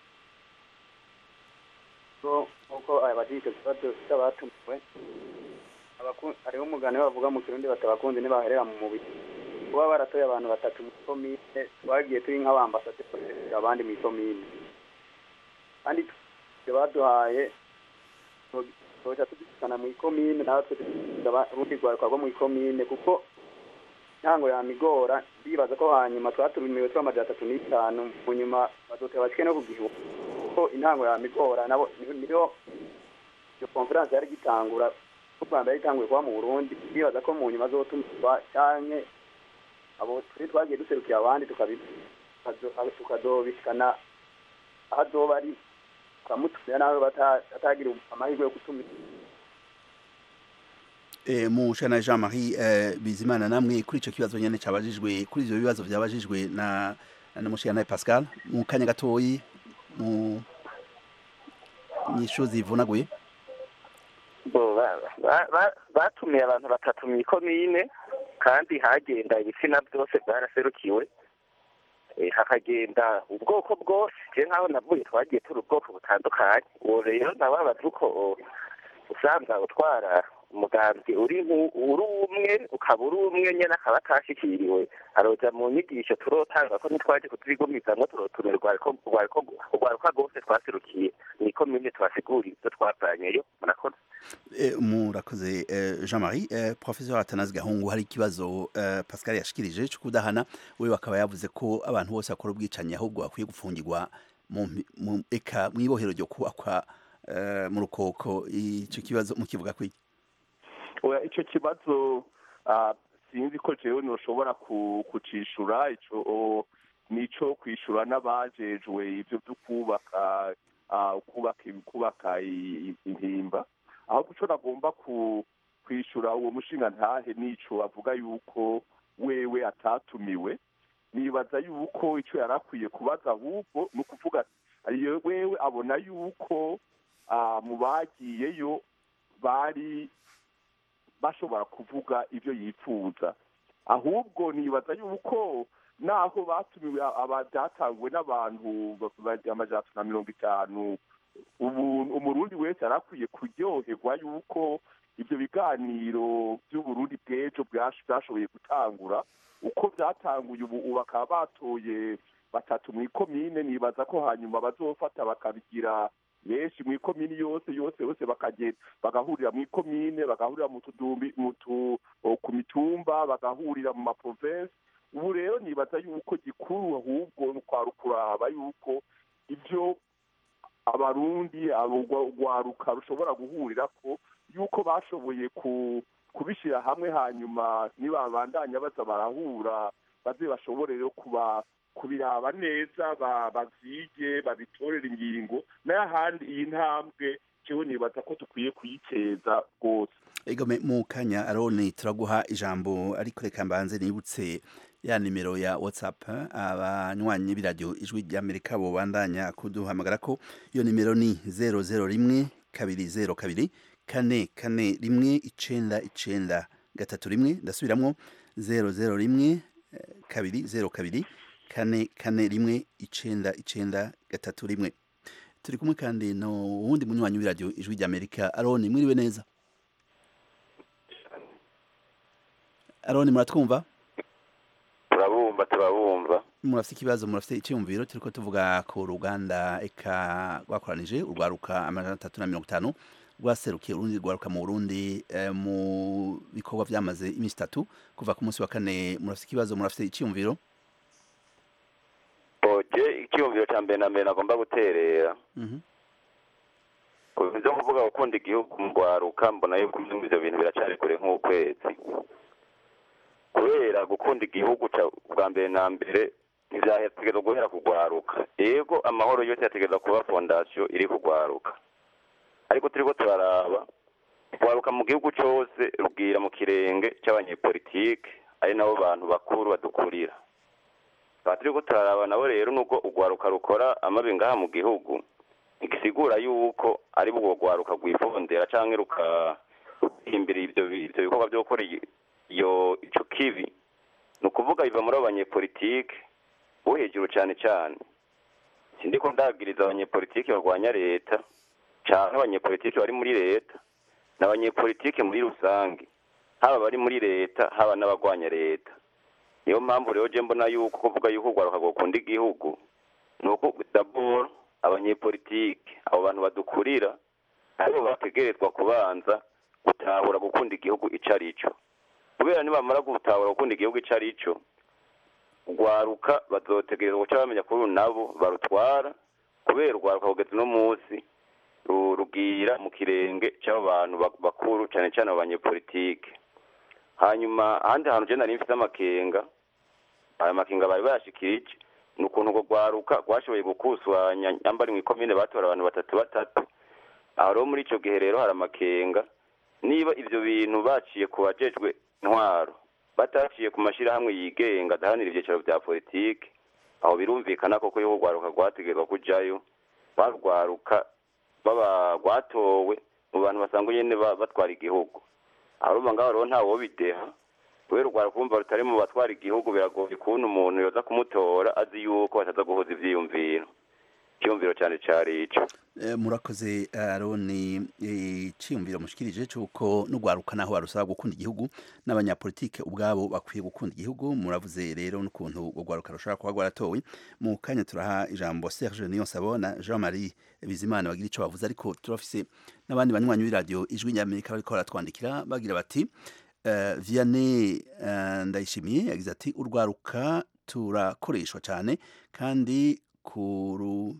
Speaker 3: ko nk'uko abajije icyo kibazo cy'abatumiwe abaku- hariho umugani bavuga mu kirundi batabakunzi ntibaherera mu mubiri kuba baratoye abantu batatu mu komine twagiye turi nk'abambasaderi abandi mu ikomine kandi ibyo baduhaye tuja tudusana mu ikomine natwe urundi rwaruka rwo mu ikomine kuko ntango yamigora ndibaza ko hanyuma twaturumiwe turi amajana atatu n'itanu mu nyuma bazotera bashike no ku gihugu kuko intango yamigora nabo niho niho iyo conference yari gitangura u Rwanda yari itanguye kuba mu Burundi ndibaza ko mu nyuma azotumirwa canke abo turi twagiye duserukira abandi tukabi tukazo- tukazobishikana aho azoba ari tukamutumira nawe bata- batagira amahirwe yo gutumira
Speaker 1: e, mushana Jean-Marie eh, Bizimana namwe kuri ico kibazo nyene cabajijwe kuri ivyo bibazo vyabajijwe na na mushana Pascal mu kanya gatoyi mu nyishu zivunaguye
Speaker 2: Bo, ba- ba- ba- batumiye abantu batatu mu ikomine kandi hagenda ibitsina byose byaraserukiwe Eh, hakagenda ubwoko bwose je nk'aho navuye twagiye turi ubwoko butandukanye uwo rero nababaza uko o, usanga utwara umugambi uri nku- uri umwe ukaba uri umwe nyene akaba atashikiriwe aroja mu nyigisho turotanga ko ntitwaje kutubigumiza ngo turotumira urwariko urwariko urwaruka rwose twaserukiye mu ikomine tubasigurira ivyo twavanyeyo murakoze
Speaker 1: e, murakoze eh, Jean-Marie eh, professeur Atanazi Gahungu hari ikibazo eh, Pascal yashikirije cyo kudahana we bakaba yavuze ko abantu bose bakora ubwicanyi ahubwo bakwiye gufungirwa mu mpi- mu eka mwibohero ryo kubakwa eh, mu rukoko ico kibazo mukivuga kwiki
Speaker 4: oya icyo kibazo ah, sinzi ko jewe noshobora ku- kucishura ico o, nico kwishura n'abajejwe ivyo vyo kubaka ah, kubaka kubaka i- i- impimba ahubwo ico nagomba ku kwishura uwo mushinga ntahe nico avuga yuko wewe atatumiwe nibaza yuko ico yari akwiye kubaza ahubwo ni ukuvuga ariyo wewe abona yuko ah, mu bagiyeyo bari bashobora kuvuga ibyo yifuza ahubwo nibaza yuko naho batumiwe aba- byatanguwe n'abantu ba- amajana atatu na mirongo itanu ubu umurundi wese yari akwiye kuryoherwa yuko ibyo biganiro by'uburundi bw'ejo bwash- byashoboye gutangura uko byatanguye ubu ubu bakaba batoye batatu mu ikomine nibaza ko hanyuma bazofata bakabigira benshi mu ikomini yose yose yose bakagenda bagahurira mu ikomine bagahurira mu tudumbi mu tu o, ku mitumba bagahurira mu maprovensi ubu rero nibaza yuko gikuru ahubwo ni kwari ukuraba yuko ibyo abarundi urwaruka rushobora guhurira ko yuko bashoboye kubishyira hamwe hanyuma nibabandanya baza barahura baze bashobore rero kuba kubiraba neza babyige babitorere ingingo n'ahandi iyi ntambwe kiwe nibaza ko dukwiye kuyiteza rwose
Speaker 1: egome mu kanya aroni turaguha ijambo ariko reka mbanze nibutse ya nimero ya whatsapp abanywanyi b'iradiyo ijwi ry'amerika bubandanya kuduhamagara ko iyo nimero ni zero zero rimwe kabiri zero kabiri kane kane rimwe icenda icenda gatatu rimwe ndasubiramwo zero zero rimwe kabiri zero kabiri kane kane rimwe icenda icenda gatatu rimwe turi kumwe kandi no wundi munywanyi w'iradiyo ijwi ry'amerika aroni mwiriwe neza aroni muratwumva
Speaker 2: turabumva turabumva
Speaker 1: murafite ikibazo murafite icyumviro turiko tuvuga ku ruganda eka rwakoranije urwaruka amajana atatu na mirongo itanu rwaserukiye urundi rwaruka mu burundi eh, mu bikorwa vyamaze iminsi itatu kuva ku munsi wa kane murafite ikibazo murafite icyumviro
Speaker 2: oje icyumviro cya mbere na mbere nagomba guterera
Speaker 1: Mhm.
Speaker 2: byo kuvuga gukunda igihugu mu rwaruka mbona yuko ibyo bintu biracari kure nk'ukwezi kubera gukunda igihugu ca- bwa mbere na mbere ntibyategereza guhera kugwaruka yego amahoro yose yategereza kuba fondasiyo iri kugwaruka ariko turiko turaraba kugwaruka mu gihugu cose rubwira mu kirenge c'abanyepolitike ari nabo bantu bakuru badukurira tukaba turiko turaraba nabo rero nubwo urwaruka rukora amabi ngaha mu gihugu ntigisigura yuko ari bwo rwaruka rwifondera canke ruka ruhimbira ivyo bi- ivyo bikorwa vyo gukora i- iyo ico kibi ni ukuvuga biva muri abo banyepolitike bo hejuru cane cane sindiko ndabwiriza abanyepolitike barwanya leta canke abanyepolitike bari muri leta n'abanyepolitike muri rusange haba bari muri leta haba n'abagwanya leta niyo mpamvu rero je mbona yuko kuvuga yuko urwaruka rwokunda igihugu ni uko dabord abanyepolitike abo bantu badukurira aribo bategerezwa kubanza gutahura gukunda igihugu ico ari co kubera nibamara gutahura gukunda igihugu ico ari co urwaruka bazotegerezwa guca bamenya kuri uru nabo barutwara kubera urwaruka kugeza uno munsi ru- rugira mu kirenge c'abo bantu bak- bakuru cane cane abo banyepolitike hanyuma ahandi hantu je nari mfise amakenga aya makenga bari bayashikirije ni ukuntu urwo rwaruka rwashoboye gukusanya nyambari mw'ikomine batora abantu batatu batatu aho rero muri ico gihe rero hari amakenga niba ivyo bintu baciye ku bajejwe intwaro bataciye ku mashirahamwe yigenga adaharanira ivyicaro vya politike aho birumvikana koko yuko urwaruka rwategerwa kujayo barwaruka baba rwatowe mu bantu basanzwe nyene ba- batwara igihugu aho urumva ngaho rero ntawobideha kubera urwaruka urumva rutari mu batwara igihugu biragoye kubona umuntu yoza kumutora azi yuko bataza guhuza ivyiyumviro icyumviro cyane cari ico
Speaker 1: Eh, murakoze aroni icyiyumviro mushikirije cy'uko n'urwaruka naho barusaba gukunda igihugu n'abanyapolitike ubwabo bakwiye gukunda igihugu muravuze rero n'ukuntu urwo rwaruka rushobora kuba rwaratowe mu kanya turaha ijambo Serge Niyonsabo na Jean Marie Bizimana bagira ico bavuze ariko turafise n'abandi banywanyi b'iradiyo ijwi ry'Amerika bariko baratwandikira bagira bati eh, Vianney eh, Ndayishimiye yagize ati urwaruka turakoreshwa cyane kandi kuru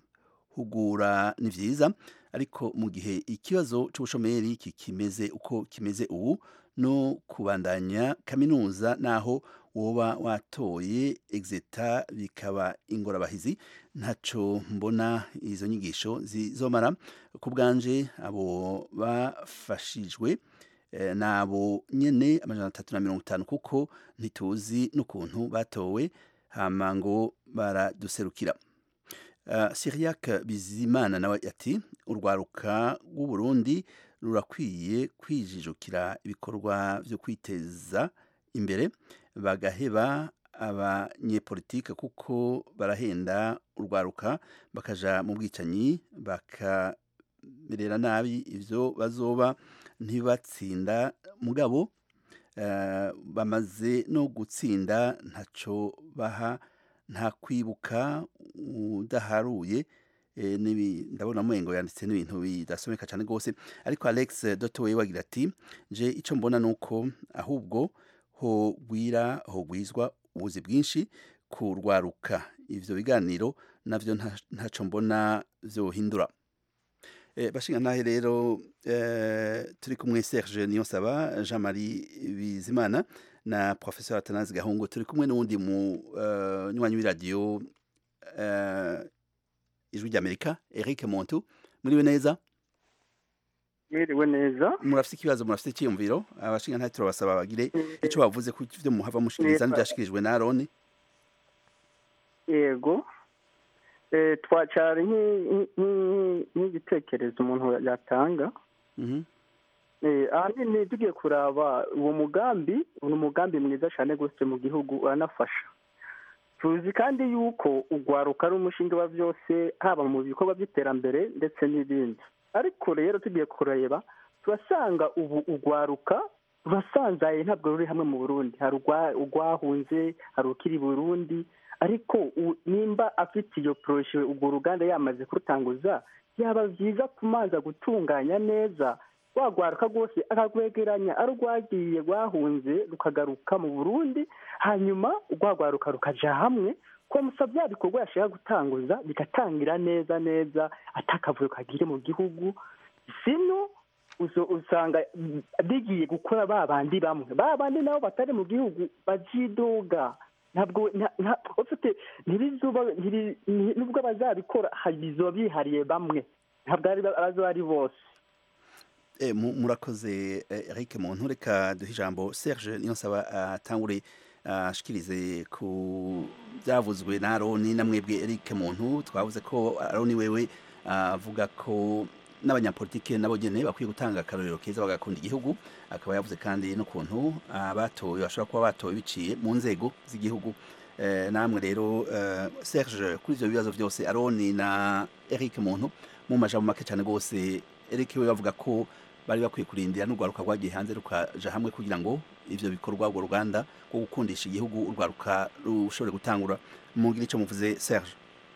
Speaker 1: hugura ni vyiza ariko mu gihe ikibazo c'ubushomeri kikimeze uko kimeze ubu no kubandanya kaminuza naho woba watoye exeta bikaba ingorabahizi ntaco mbona izo nyigisho zizomara ku bwanje abo bafashijwe eh, nabo nyene amajana atatu na mirongo itanu kuko ntituzi n'ukuntu batowe hama ngo baraduserukira Uh, Syriac Bizimana nawe ati urwaruka rw'u Burundi rurakwiye kwijijukira ibikorwa vyo kwiteza imbere bagaheba abanyepolitike kuko barahenda urwaruka bakaja mu bwicanyi bakamerera nabi ivyo bazoba ntibatsinda mugabo uh, bamaze no gutsinda ntaco baha nta kwibuka udaharuye eh, nibi ndabona mwengo yanditse n'ibintu bidasomeka cyane rwose ariko Alex Dotowe wagira ati je ico mbona nuko ahubwo ho gwira ho gwizwa ubuzi bwinshi kurwaruka ivyo biganiro navyo nta- ntaco mbona vyohindura Eh, bashinga ntahe rero eh, turi kumwe Serge Niyonsaba Jean Marie Bizimana na Professeur Atanazi Gahungu turi kumwe n'uwundi mu eh, nywanyi w'iradiyo eh, ijwi ry'Amerika Eric Montu muriwe neza
Speaker 7: mwiriwe neza
Speaker 1: murafite ikibazo murafite icyiyumviro abashinga ntahe turabasaba bagire ico bavuze ku ivyo muhava mushikiriza
Speaker 7: Neza.
Speaker 1: n'ivyashikirijwe na Aroni
Speaker 7: yego Eh, twacara nki- nki- nki- nk'igitekerezo umuntu yatanga
Speaker 1: Mhm.
Speaker 7: Eh, ahanini tugiye kuraba uwo mugambi ni umugambi mwiza cyane rwose mu gihugu uranafasha tuzi kandi yuko ugwaruka ari umushinga wa byose haba mu bikorwa by'iterambere ndetse n'ibindi ariko rero tugiye kureba turasanga ubu ugwaruka rurasanzaye ntabwo ruri hamwe mu burundi hari urwa- urwahunze hari ukiri burundi ariko u- nimba afite iyo poroshe urwo ruganda yamaze kurutanguza byaba byiza kumanza gutunganya neza rwagwaruka rwose akagwegeranya ari urwagiye rwahunze rukagaruka mu burundi hanyuma rwagwaruka rukaja hamwe ko musa bya bikorwa yashaka gutanguza bigatangira neza neza atakavuyo kagire mu gihugu sino uzo- usanga mm, bigiye gukora ba bandi bamwe ba bandi nabo batari mu gihugu bazidoga ntabwo nta- nta- ufite ntibizuba ntiri- nti- nubwo bazabikora bizoba bihariye bamwe ntabwo ari bazoba ari bose
Speaker 1: Eh, mu- murakoze eh, Eric Muntu reka duhe ijambo Serge Niyonsaba atangure ashikirize ku byavuzwe na Aroni na mwebwe Eric Muntu twavuze ko Aroni wewe avuga ko n'abanyapolitike nabo nyene bakwiye gutanga akarorero keza bagakunda igihugu akaba yavuze kandi n'ukuntu abatowe bashobora kuba batowe biciye mu nzego z'igihugu Eh, namwe rero eh, Serge kuri ivyo bibazo byose Aroni na Eric Muntu mu majambo make cyane rwose Eric we bavuga ko bari bakwiye kurindira n'urwaruka rwagiye hanze rukaja hamwe kugira ngo ivyo bikorwa urwo ruganda rwo gukundisha igihugu urwaruka rushobore gutangura mugire ico muvuze Serge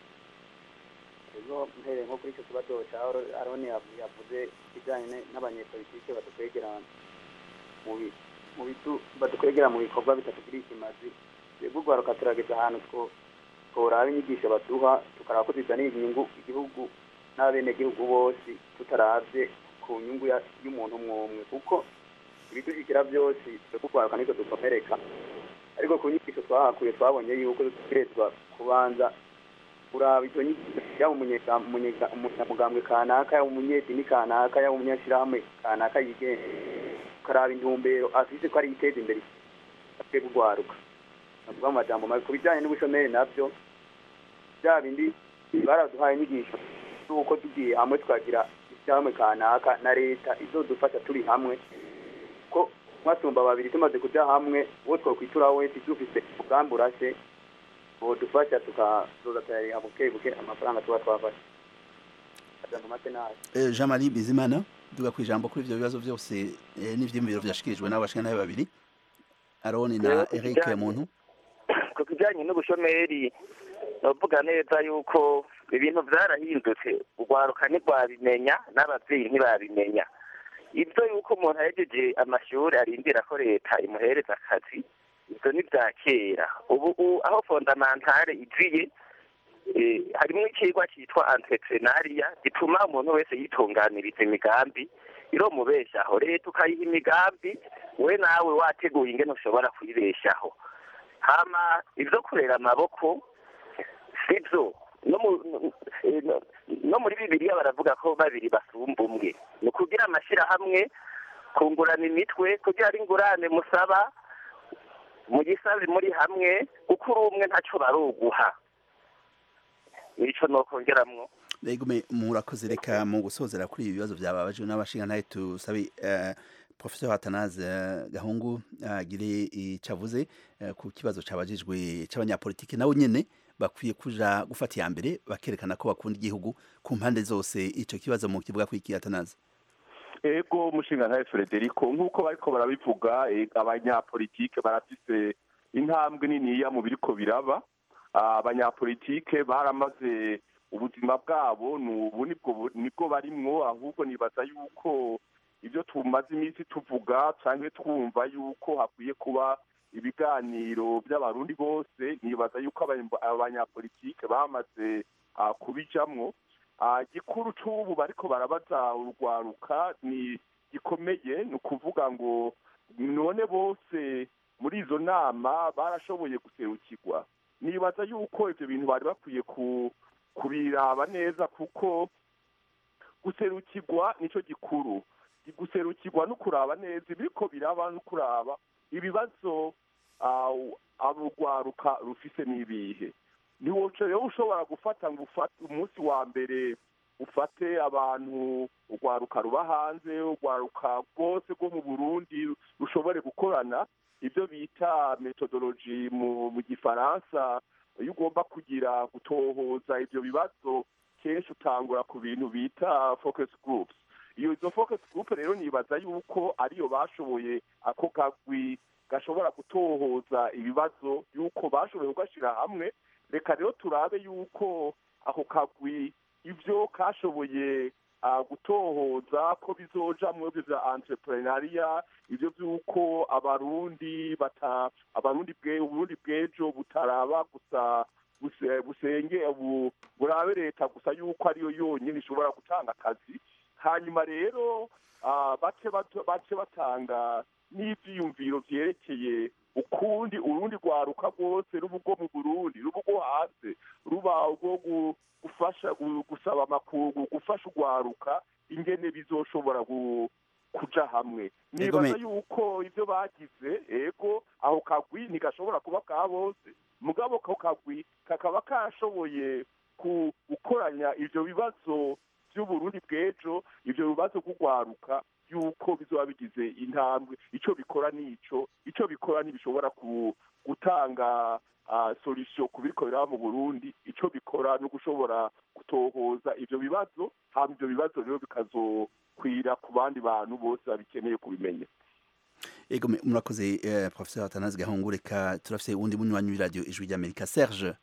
Speaker 3: ejo mpereye nko kuri icyo kibazo cya Aro- aroni yavu- yavuze kijyanye ne- n'abanyepolitike badukwegera mu bi- mu bitu badukwegera mu bikorwa bitatugiriye ikimazi twebwe urwaruka turageza ahantu two tworaba inyigisho baduha tukaraba ko zizaniye inyungu igihugu n'abenegihugu bose tutaravye ku nyungu ya- y'umuntu umwe umwe kuko ibidushyikira byose twebwe urwaruka nitwe dukomereka ariko ku nyigisho twahakuye twabonye yuko dutegerezwa kubanza kuraba izo nyigisho yaba umunyega- umunyega- umunyamugambwe kanaka yaba umunyedini kanaka yaba umunyashyirahamwe kanaka yigenga ukaraba intumbero afise ko ari iteza imbere twebwe urwaruka navuga mu majambo mabi ku bijyanye n'ubushomeri nabyo bya bindi baraduhaye inyigisho z'uko tugiye hamwe tukagira ishyirahamwe kanaka na leta izodufasha turi hamwe ko mwasumba babiri tumaze kuja hamwe uwo twokwitura wese dufise umugambi urashe bodufasha tukazoza turariha buke buke amafaranga tuba twafashe ajambo make nayo
Speaker 1: Eh, Jean Marie Bizimana duga ku ijambo kuri ivyo bibazo byose eh, n'ivyiyumviro vyashikirijwe n'abashinga nabe babiri Aroni na
Speaker 2: Rero ku
Speaker 1: Eric
Speaker 2: kijanye-
Speaker 1: Muntu
Speaker 2: ku kijyanye n'ubushomeri bavuga neza yuko ibintu byarahindutse urwaruka ntirwabimenya n'ababyeyi ntibabimenya ibyo yuko umuntu ahejeje amashuri arindira ko leta imuhereza akazi ibyo ni bya kera ubu u- aho fondamantare iziye eh, harimo ikigwa cyitwa entrepreneuria gituma umuntu wese yitunganiriza imigambi iromubeshaho leta ukayiha imigambi we nawe wateguye ingene ushobora kuyibeshaho hama ibyo kurera amaboko sibyo no mu eh, no- no muri bibiliya baravuga ko babiri basumba umwe ni ukugira amashyirahamwe kungurana imitwe kugira ari ingurane musaba mugisabe muri hamwe kuko uri umwe ntacyo baruguha nico nokongeramwo
Speaker 1: Legume murakoze reka mu gusozera kuri ibi bibazo byababaje n'abashinga naye tusabe eh, Professor Atanaze eh, Gahungu agire icavuze eh, ku kibazo cabajijwe c'abanyapolitike nabo nyene bakwiye kuja gufata iya mbere bakerekana ko bakunda igihugu ku mpande zose ico kibazo mu kivuga kwiki Atanaze
Speaker 4: ego umushinga ntawe frederico nk'uko bariko barabivuga eh, abanyapolitike barafise intambwe niniya mu biriko biraba Ah, abanyapolitike baramaze ubuzima bwabo ni ubu nibwo bu- nibwo barimwo ahubwo nibaza yuko ibyo tumaze iminsi tuvuga cyangwa twumva yuko hakwiye kuba ibiganiro by'abarundi bose nibaza yuko abanya- abanyapolitike bamaze ah, kubijamwo Ah, gikuru c'ubu bariko barabaza urwaruka ni gikomeye ni ukuvuga ngo none bose muri izo nama barashoboye guserukirwa nibaza yuko ivyo bintu bari bakwiye ku kubiraba neza kuko guserukirwa nico gikuru guserukirwa no kuraba neza ibiriko biraba no kuraba ibibazo ah, urwaruka rufise n'ibihe ntiwoca rero ushobora gufata ngo ufate umunsi wa mbere ufate abantu urwaruka ruba hanze urwaruka rwose rwo mu burundi rushobore gukorana ibyo bita metodologi mu mu gifaransa iyo ugomba kugira gutohoza ibyo bibazo kenshi utangura ku bintu bita focus groups iyo izo focus group rero nibaza yuko ariyo bashoboye ako kagwi gashobora gutohoza ibibazo yuko bashoboye kugashyira hamwe reka rero turabe yuko ako kagwi ibyo kashoboye ah, gutohoza ko bizoja mu byo bya entrepreneuria ibyo by'uko abarundi bata abarundi bwe uburundi bw'ejo butaraba gusa buse- busenge bu- burabe leta gusa yuko ariyo yonyine ishobora gutanga akazi hanyuma rero ah, bace bato- bace batanga n'ivyiyumviro vyerekeye ukundi urundi rwaruka rwose ruba urwo mu burundi ruba urwo hanze ruba urwo gu- gufasha gu- gusaba amakungu gufasha urwaruka ingene bizoshobora gu- kuja hamwe
Speaker 1: Ego me-
Speaker 4: nibaza yuko ivyo bagize ego aho kagwi ntigashobora kuba ka bose mugabo ako kagwi kakaba kashoboye ku- gukoranya ivyo bibazo vy'uburundi bw'ejo ivyo bibazo kugwaruka yuko bizoba bigize intambwe ico bikora nico ico bikora ntibishobora ku- gutanga ah, solution ku biriko biraba mu burundi ico bikora no gushobora gutohoza ivyo bibazo hama ivyo bibazo rero bikazokwira ku bandi bantu bose babikeneye kubimenya
Speaker 1: ego me- murakoze eh, professeur atanazi gahungu reka turafise uwundi munywanyi w'iradiyo ijwi ry'amerika serge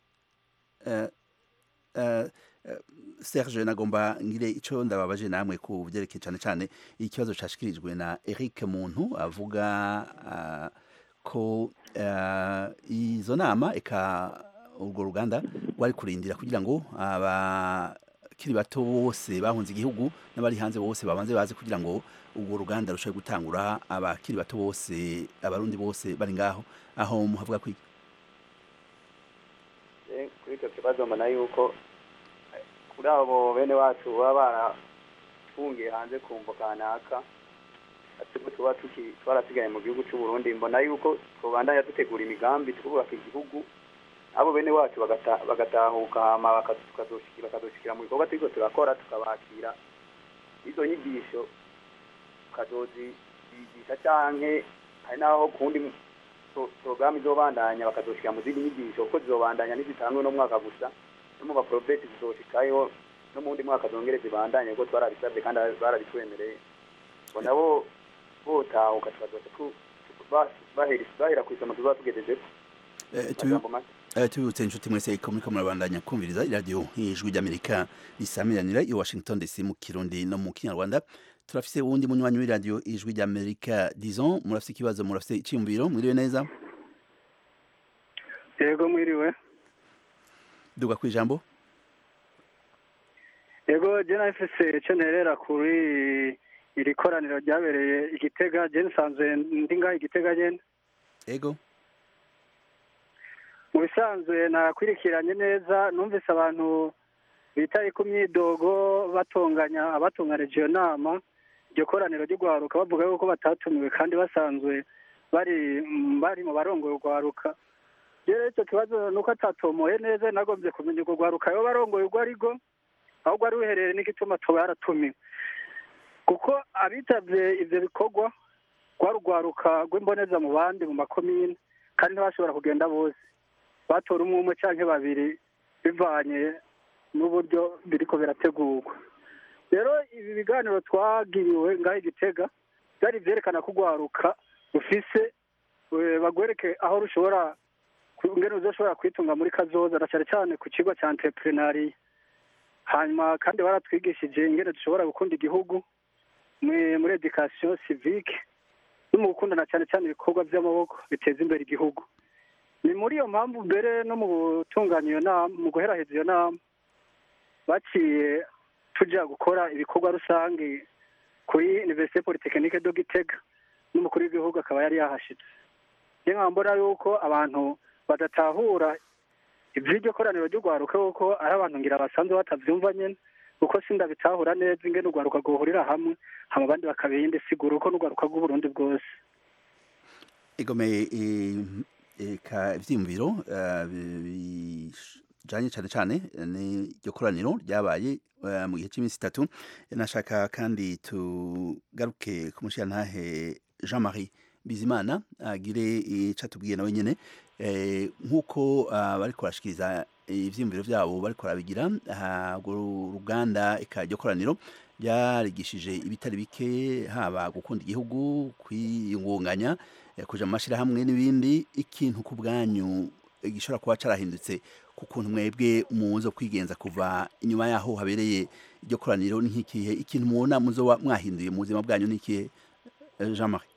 Speaker 1: Eh, eh, eh, serge nagomba ngire ico ndababaje namwe ku vyerekeye cane cane ikibazo cashikirijwe na eric muntu avuga ah, ko eh, izo nama eka urwo ruganda rwari kurindira kugira ngo abakiri bato bose bahunze igihugu n'abari hanze bose babanze baze kugira ngo urwo ruganda rushobore gutangura abakiri bato bose abarundi bose bari ngaho aho muhavuga kwiki
Speaker 3: Eh, kuri icyo kibazo mbona yuko eh, kuri abo bene wacu baba barafungiye hanze ku mvo kanaka atiko tuba tuki- twarasigaye mu gihugu cy'u Burundi mbona yuko tubandanya dutegura imigambi twubaka igihugu abo bene wacu bagata- bagatahuka hama baka- tukazoshiki- bakazoshikira mu bikorwa turiko turakora tukabakira izo nyigisho tukazozigisha canke hari n'aho kundi pro- porogaramu izobandanya bakazoshika mu zindi nyigisho kuko zizobandanya ntizitangwe no mwaka gusa no mu baporobeti zizoshikayo no mu wundi mwaka zongere zibandanye kuko twarabisabye kandi barabitwemereye ngo nabo botahuka tukazoca tu- tu- ba- bahera bahera ku isomo tuzoba tugezezeko
Speaker 1: Eh, tubi-
Speaker 3: majambo make
Speaker 1: Eh, tubibutse inshuti mwese ko muriko murabandanya kumviriza iradiyo ijwi ry'amerika risamiranira i washington dc mu kirundi no mu kinyarwanda turafise uwundi munywanyi w'iradiyo ijwi ry'amerika dison murafise ikibazo murafise iciyumviro mwiriwe neza
Speaker 7: yego mwiriwe
Speaker 1: duga kwijambo
Speaker 7: yego je nafise ico nterera kuri iri koraniro ryabereye igitega je nsanzwe ndi ngaho igitega nyene
Speaker 1: ego
Speaker 7: mu bisanzwe nakwirikiranye neza numvise abantu bitaye ku myidogo batunganya abatunganije iyo nama iryo koraniro ry'urwaruka bavuga yuko batatumiwe kandi basanzwe bari bari mu barongoye urwaruka rero icyo kibazo ni uko atatomoye neza nagombye kumenya urwo rwaruka yoba barongoye urwo ari rwo ahubwo ari ruherereye n'igituma tuba yaratumiwe kuko abitabye ivyo bikorwa rwari urwaruka rw'imboneza mu bandi mu makomine kandi ntibashobora kugenda bose batora umwe umwe canke babiri bivanye n'uburyo biriko birategurwa rero ibi biganiro twagiriwe ngaho igitega byari vyerekana ko urwaruka rufise eh, bagwereke aho rushobora ku- ingene ruzoshobora kwitunga muri kazoza na cane cane ku kigo ca entrepreneuria hanyuma kandi baratwigishije ingene dushobora gukunda igihugu mwe- muri education civique no mu gukundana cyane cyane ibikorwa by'amaboko biteza imbere igihugu ni muri iyo mpamvu mbere no mu gutunganya iyo nama mu guheraheza iyo nama
Speaker 8: baciye tujya gukora ibikorwa rusange kuri universite polytechnique do gitega n'umukuru w'igihugu akaba yari yahashitse niyo nkaba mbona yuko abantu badatahura iby'iryo koraniro ry'urwaruka kuko ari abantu ngira basanzwe batabyumva nyine kuko sindabitahura neza ingene urwaruka rwuhurira hamwe hama abandi bakabiha indi siguro ko n'urwaruka rw'uburundi bwose
Speaker 1: igomeye eka ivyiyumviro eh, bi- bijanye cane cane n'iryo koraniro ryabaye eh, mu gihe c'iminsi itatu nashaka kandi tugaruke ku mushirantahe Jean Marie Bizimana agire ico atubwiye nawe nyene eh, nk'uko ah, bariko barashikiriza ivyiyumviro vyabo bariko barabigira aha, urwo ruganda eka iryo koraniro ryarigishije ibitari bike haba gukunda igihugu kwiyungunganya eh, kuja mu mashirahamwe n'ibindi ikintu ku bwanyu eh, gishobora kuba carahindutse ku kuntu mwebwe muzo kwigenza kuva inyuma yaho habereye iryo koraniro ni nk'ikihe ikintu mubona muzoba mwahinduye mu buzima bwanyu ni ikihe eh, Jean Marie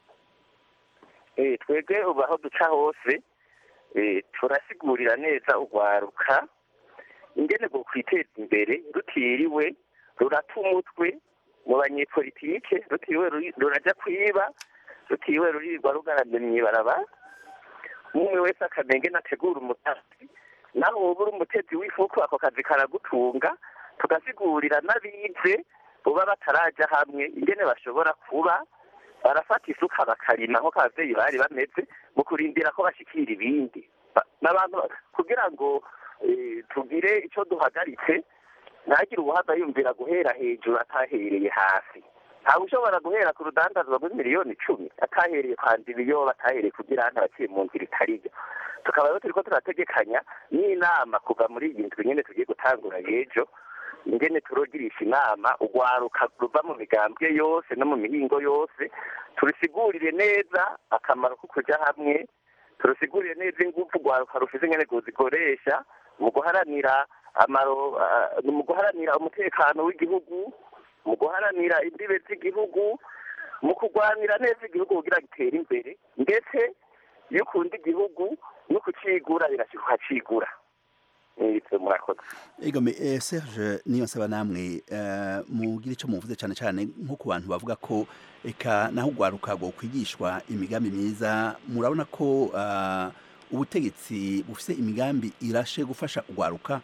Speaker 2: Eh, twebwe ubu aho duca hose eh, turasigurira neza urwaruka ingene bwo kwiteza imbere rutiriwe rurata umutwe mu banyepolitike rutiriwe ruri- ruraja kwiba rutiriwe rurirwa rugaramye mw'ibarabara umwe wese akamenya ingene ategura umugambi naho woba uri umutezi w'ifuku ako kazi karagutunga tugasigurira n'abize boba bataraja hamwe ingene bashobora kuba barafata isuka bakarima nk'uko abavyeyi bari bameze mu kurindira ko bashikira ibindi Ba- n'abantu kugira ngo eh, tugire ico duhagaritse ntagire ubuhaza yumvira guhera hejuru atahereye hasi ntawe ushobora guhera ku rudandazwa rw'imiliyoni miliyoni icumi atahereye kwanza ibiyoba atahereye kugira hano abaciye mu nzira itariyo tukaba rero turiko turategekanya n'inama kuva muri iyi ndwi nyene tugiye gutangura y'ejo ingene turogirisha inama urwaruka ruva mu migambwe yose no mu mihingo yose turusigurire neza akamaro ko kuja hamwe turusigurire neza ingufu urwaruka rufise ingene ruzikoresha mu guharanira amaro ah, mu guharanira umutekano w'igihugu mu guharanira imbibe z'igihugu mu kurwanira neza igihugu kugira gitere imbere ndetse iyo ukunda igihugu no kucigura birashika ukacigura ivyo murakoze
Speaker 1: Egome eh, Serge niyo nsaba namwe eh, mugira ico muvuze cane cane nko ku bantu bavuga ko eka naho ugwaruka rwo kwigishwa imigambi myiza murabona ko ah, ubutegetsi bufise imigambi irashe gufasha ugwaruka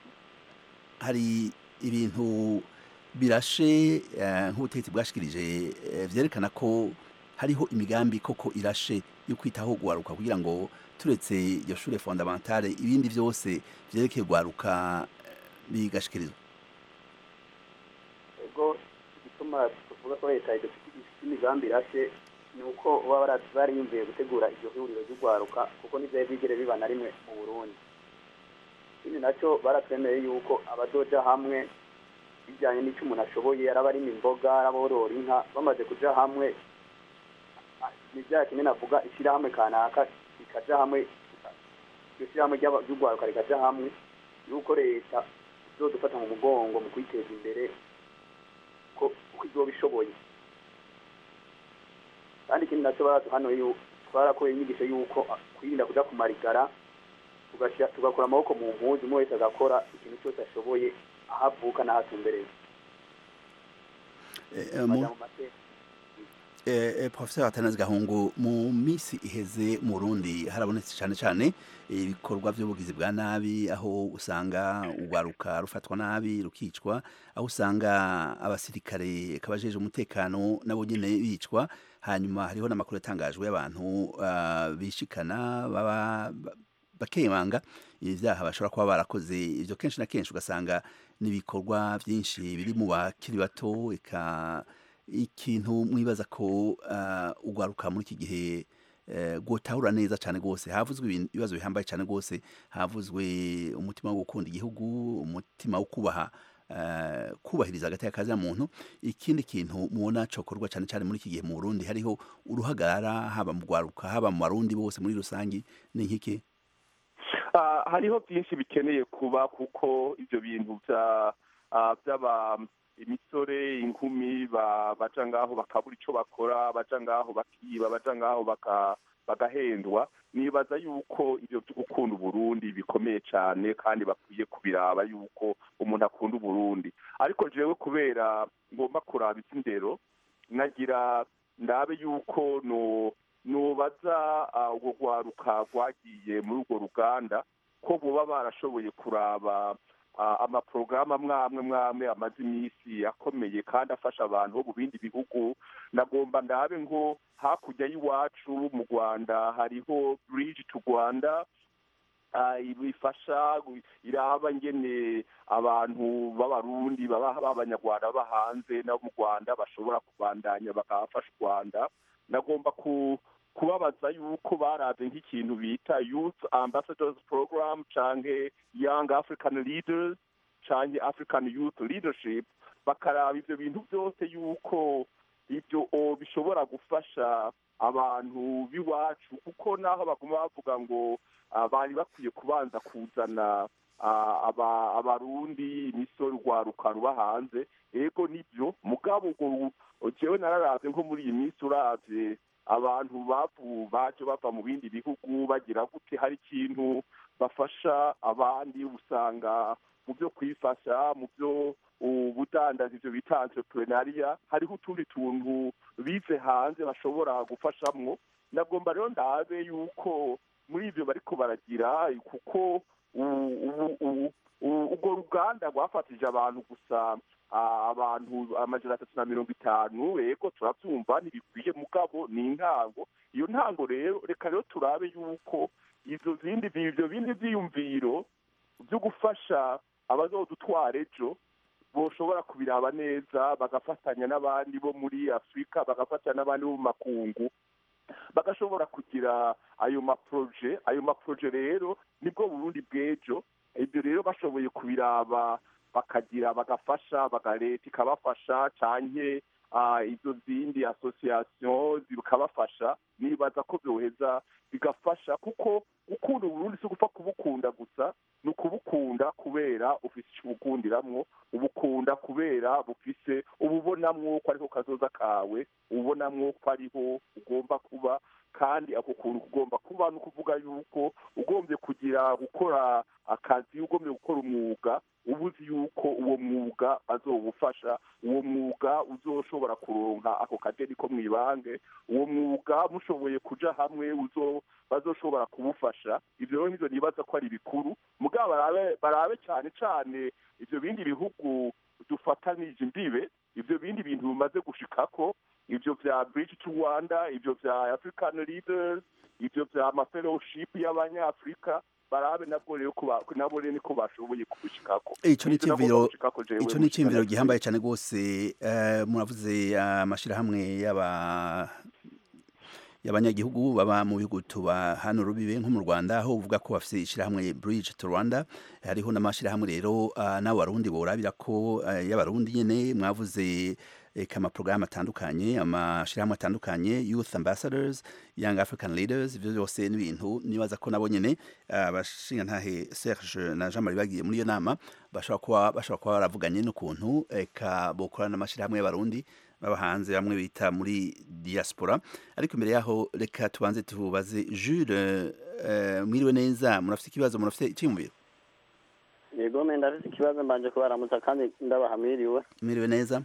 Speaker 1: hari ibintu birashe eh, nk'ubutegetsi bwashikirije eh, vyerekana ko hariho imigambi koko irashe yo kwitaho ugwaruka kugira ngo turetse iyo shure fondamentale ibindi vyose vyerekeye ugwaruka eh, bigashikirizwa
Speaker 3: ubwo igituma tuvuga ko leta idufite imigambi irashe ni uko baba bara- bariyumviye gutegura iryo huriro ry'urwaruka kuko ntivyari bigere biba na rimwe mu burundi ikindi nacyo baratwemeye yuko abazoja hamwe bijyanye n'icyo umuntu ashoboye araba arima imboga araborora inka bamaze kuja hamwe ah, ni bya kimwe navuga ishyirahamwe kanaka rikaja hamwe iryo shyirahamwe ry'aba- ry'urwaruka rikaja hamwe yuko leta izodufata mu mugongo mu kwiteza imbere ko uko izoba ishoboye kandi ikindi nacyo baraduhanuye yu- twarakuye inyigisho y'uko ah, kwirinda kuja kumarigara tugashyira- tugakura amaboko mu mpuzu umwe wese agakora ikintu cyose ashoboye aho avuka n'aho atumbereye
Speaker 1: Eh, eh, mu-
Speaker 3: baja mu mateka
Speaker 1: Eh, eh, Professor Atanazi Gahungu mu misi iheze mu Burundi harabonetse cyane cyane ibikorwa by'ubugizi bwa nabi aho usanga ugwaruka rufatwa nabi rukicwa aho usanga abasirikare kabajeje umutekano nabo nyene bicwa hanyuma hariho n'amakuru yatangajwe y'abantu ah, bishikana baba ba- bakemanga ibyaha bashobora kuba barakoze ibyo kenshi na kenshi ugasanga n'ibikorwa byinshi biri mu bakiri bato eka ikintu mwibaza ko uh, ugwaruka muri iki gihe uh, gutahura neza cyane rwose havuzwe ibintu- ibibazo bihambaye cyane rwose havuzwe umutima wo gukunda igihugu umutima wo kubaha uh, kubahiriza hagati y'akazi muntu ikindi kintu mubona cokorwa cyane cyane muri iki gihe mu Burundi hariho uruhagarara haba mu gwaruka haba mu barundi bose muri rusangi ni nkiki
Speaker 4: Ah, hariho byinshi bikeneye kuba kuko ibyo bintu bya ah, by'aba imisore inkumi ba- baja ngaho bakabura ico bakora baja ngaho bakiba baja ngaho baka bagahendwa nibaza yuko ibyo byo gukunda uburundi bikomeye cyane kandi bakwiye kubiraba yuko umuntu akunda uburundi ariko jewe kubera ngomba kuraba iby'indero nagira ndabe yuko no nubaza urwo rwaruka rwagiye muri urwo ruganda ko buba barashoboye kuraba amaporogaramu amwe amwe mwamwe amaze iminsi akomeye kandi afasha abantu bo mu bindi bihugu nagomba ndabe ngo hakurya y'iwacu mu rwanda hariho bridge to rwanda bifasha iraba ngene abantu b'abarundi b'abanyarwanda baba hanze no mu rwanda bashobora kubandanya bakabafasha u rwanda nagomba ku kubabaza yuko baraze nk'ikintu bita youth ambassadors program canke young african leaders canke african youth leadership bakaraba ivyo bintu byose yuko ibyo bishobora gufasha abantu b'iwacu kuko naho baguma bavuga ngo bari bakwiye kubanza kuzana abarundi imisoro urwaruka ruba hanze ego nibyo mugabo ubwo jewe nararavye nko muri iyi minsi uravye abantu bavu baje bava mu bindi bihugu bagira gute hari ikintu bafasha abandi usanga mu byo kwifasha mu byo ubudandazi ibyo bita entrepreneuria hariho utundi tuntu bize hanze bashobora gufashamwo nagomba rero ndabe yuko muri ibyo bariko baragira kuko urwo ruganda rwafatije abantu gusa abantu amajana atatu na mirongo itanu yego turabyumva ntibikwiye mugabo ni intango iyo ntango rero reka rero turabe yuko izo zindi ibyo bindi byiyumviro byo gufasha abazodutwara ejo boshobora kubiraba neza bagafatanya n'abandi bo muri afurika bagafatanya n'abandi bo mu makungu bagashobora kugira ayo maproje ayo maproje rero nibwo burundi bw'ejo ibyo rero bashoboye kubiraba bakagira bagafasha bagaleta ikabafasha canke izo zindi association zikabafasha nibaza ko byoheza bigafasha kuko gukunda uburundi si ugupfa kubukunda gusa ni ukubukunda kubera ufise ico ubukundiramwo ubukunda kubera bufise ububonamwo ko ariho kazoza kawe ububonamwo ko ariho ugomba kuba kandi ako kuntu kugomba kuba ni ukuvuga yuko ugombye kugira gukora akazi ugombye gukora umwuga uba uzi yuko uwo mwuga azowufasha uwo mwuga uzoshobora kuronka ako kadeni ko mwibange uwo mwuga mushoboye kuja hamwe uzo bazoshobora kubufasha ivyo rero nivyo nibaza ko ari bikuru mugabo barabe barabe cyane cyane ivyo bindi bihugu dufatanije imbibe ivyo bindi bintu bimaze gushikako ivyo vya bridge to rwanda ivyo vya african leaders ivyo vya mafellowship y'abanyafrika barabe nabwo rero nabo rero niko bashoboye kubishikako
Speaker 1: ico ni cimviro ico ni cimviro gihambaye cyane gose muravuze amashirahamwe y'aba y'abanyagihugu baba mu bihugu tuba hano rubibe nko mu Rwanda aho uvuga ko bafite ishirahamwe Bridge to Rwanda hariho n'amashirahamwe rero n'abarundi borabira ko y'abarundi nyene mwavuze kama programme atandukanye amashirahamwe atandukanye youth ambassadors young african leaders ivyo byose n'ibintu nibaza ko nabo nyene abashinga ntahe Serge na Jean Marie bagiye muri iyo nama bashobora kuba bashobora kuba baravuganye n'ukuntu eka bokorana n'amashirahamwe y'abarundi baba hanze bamwe bita muri diaspora ariko imbere yaho reka tubanze tubaze Jules mwiriwe neza murafite ikibazo murafite icyumviro
Speaker 9: yego menda afite ikibazo mbanje kubaramutsa kandi ndabahamiriwe
Speaker 1: mwiriwe neza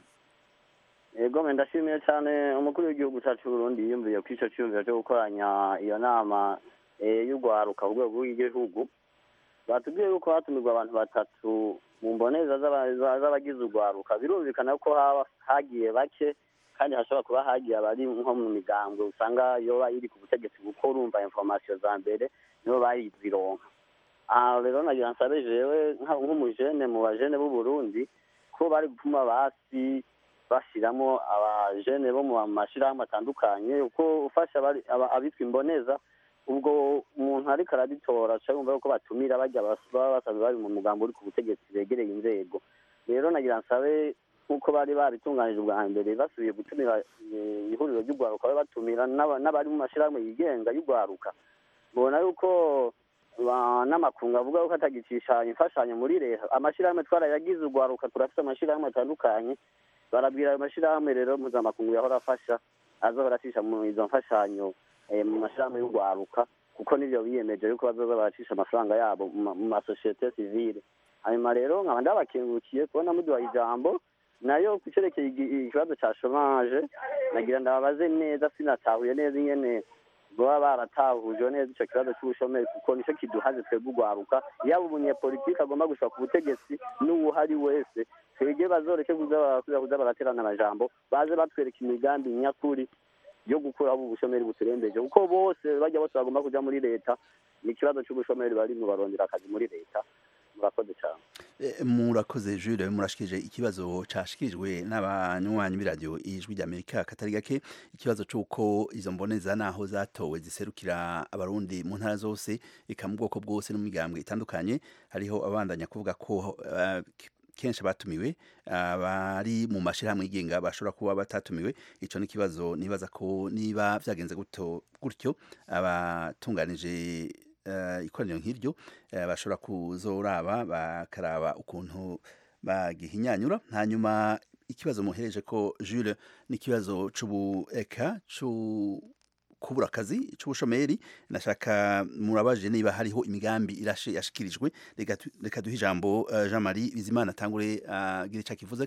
Speaker 9: yego ndashimiye cyane umukuru w'igihugu cyacu Burundi yiyumviye ku icyo cyumviro cyo gukoranya iyo nama y'urwaruka ku rwego rw'igihugu batubwiye yuko hatumirwa abantu batatu mu mboneza z'abagize urwaruka birumvikana ko haba hagiye bake kandi hashobora kuba hagiye abari nko mu migambwe usanga yoba iri ku butegetsi kuko urumva informasiyo za mbere nibo bayizironka aha rero nagira nsabe jewe nk'umujene mu bajene b'u Burundi ko bari gutuma basi bashyiramo abajene bo mu mashyirahamwe atandukanye uko ufasha abitwa imboneza ubwo umuntu ariko arabitora aca yumva ko batumira bajya baba basanzwe bari mu mugambo uri ku butegetsi begereye inzego rero nagira nsabe nk'uko bari babitunganije ubwa mbere basubiye gutumira ihuriro ry'urwaruka babe batumira n'abari mu mashyirahamwe yigenga y'urwaruka mbona yuko n'amakungu avuga ko atagicisha imfashanyo muri leta amashyirahamwe twarayagize urwaruka turafite amashyirahamwe atandukanye barabwira ayo mashyirahamwe rero mpuzamakungu yahora afasha azohora acisha mu izo mfashanyo eh, mu mashirahamwe y'urwaruka kuko nivyo biyemeje yuko bazoza baracisha amafaranga yabo mu ma- mu masosiyete sivile hanyuma rero nkaba ndabakengurukiye kubona muduha ijambo nayo ku cerekeye igi- ikibazo ca chomage nagira ndababaze neza sinatahuye neza ingene baba baratahujwe neza ico kibazo c'ubushomeri kuko nico kiduhaze twebwe urwaruka yaba umunyepolitiki agomba gushika ku butegetsi n'uwuhari wese twebwe bazoreke kuza barakuza kuza baraterana amajambo baze batwereka imigambi nyakuri yo gukuraho ubu bushomeri buturembeje kuko bose bajya bose bagomba kuja muri leta ni ikibazo c'ubushomeri barimwo barondera akazi muri leta murakoze cyane
Speaker 1: Eh, murakoze Jules murashikije ikibazo cashikirijwe n'abanywanyi b'iradiyo ijwi ry'Amerika katari gake ikibazo c'uko izo mboneza naho zatowe ziserukira abarundi mu ntara zose eka mu bwoko bwose no mu migambwe itandukanye hariho abandanya kuvuga ko eh, kenshi batumiwe abari mu mashirahamwe yigenga bashobora kuba batatumiwe ico ni ikibazo nibaza ko niba vyagenze guto gutyo abatunganije eh, ikoraniro nk'iryo eh, bashobora kuzoraba bakaraba ukuntu bagihinyanyura hanyuma ikibazo muhereje ko Jules ni ikibazo c'ubu eka c'u kubura akazi c'ubushomeri nashaka murabaje niba hariho imigambi irashe yashikirijwe reka tu- reka duhe ijambo eh, Jean Marie Bizimana atangure agira ico akivuze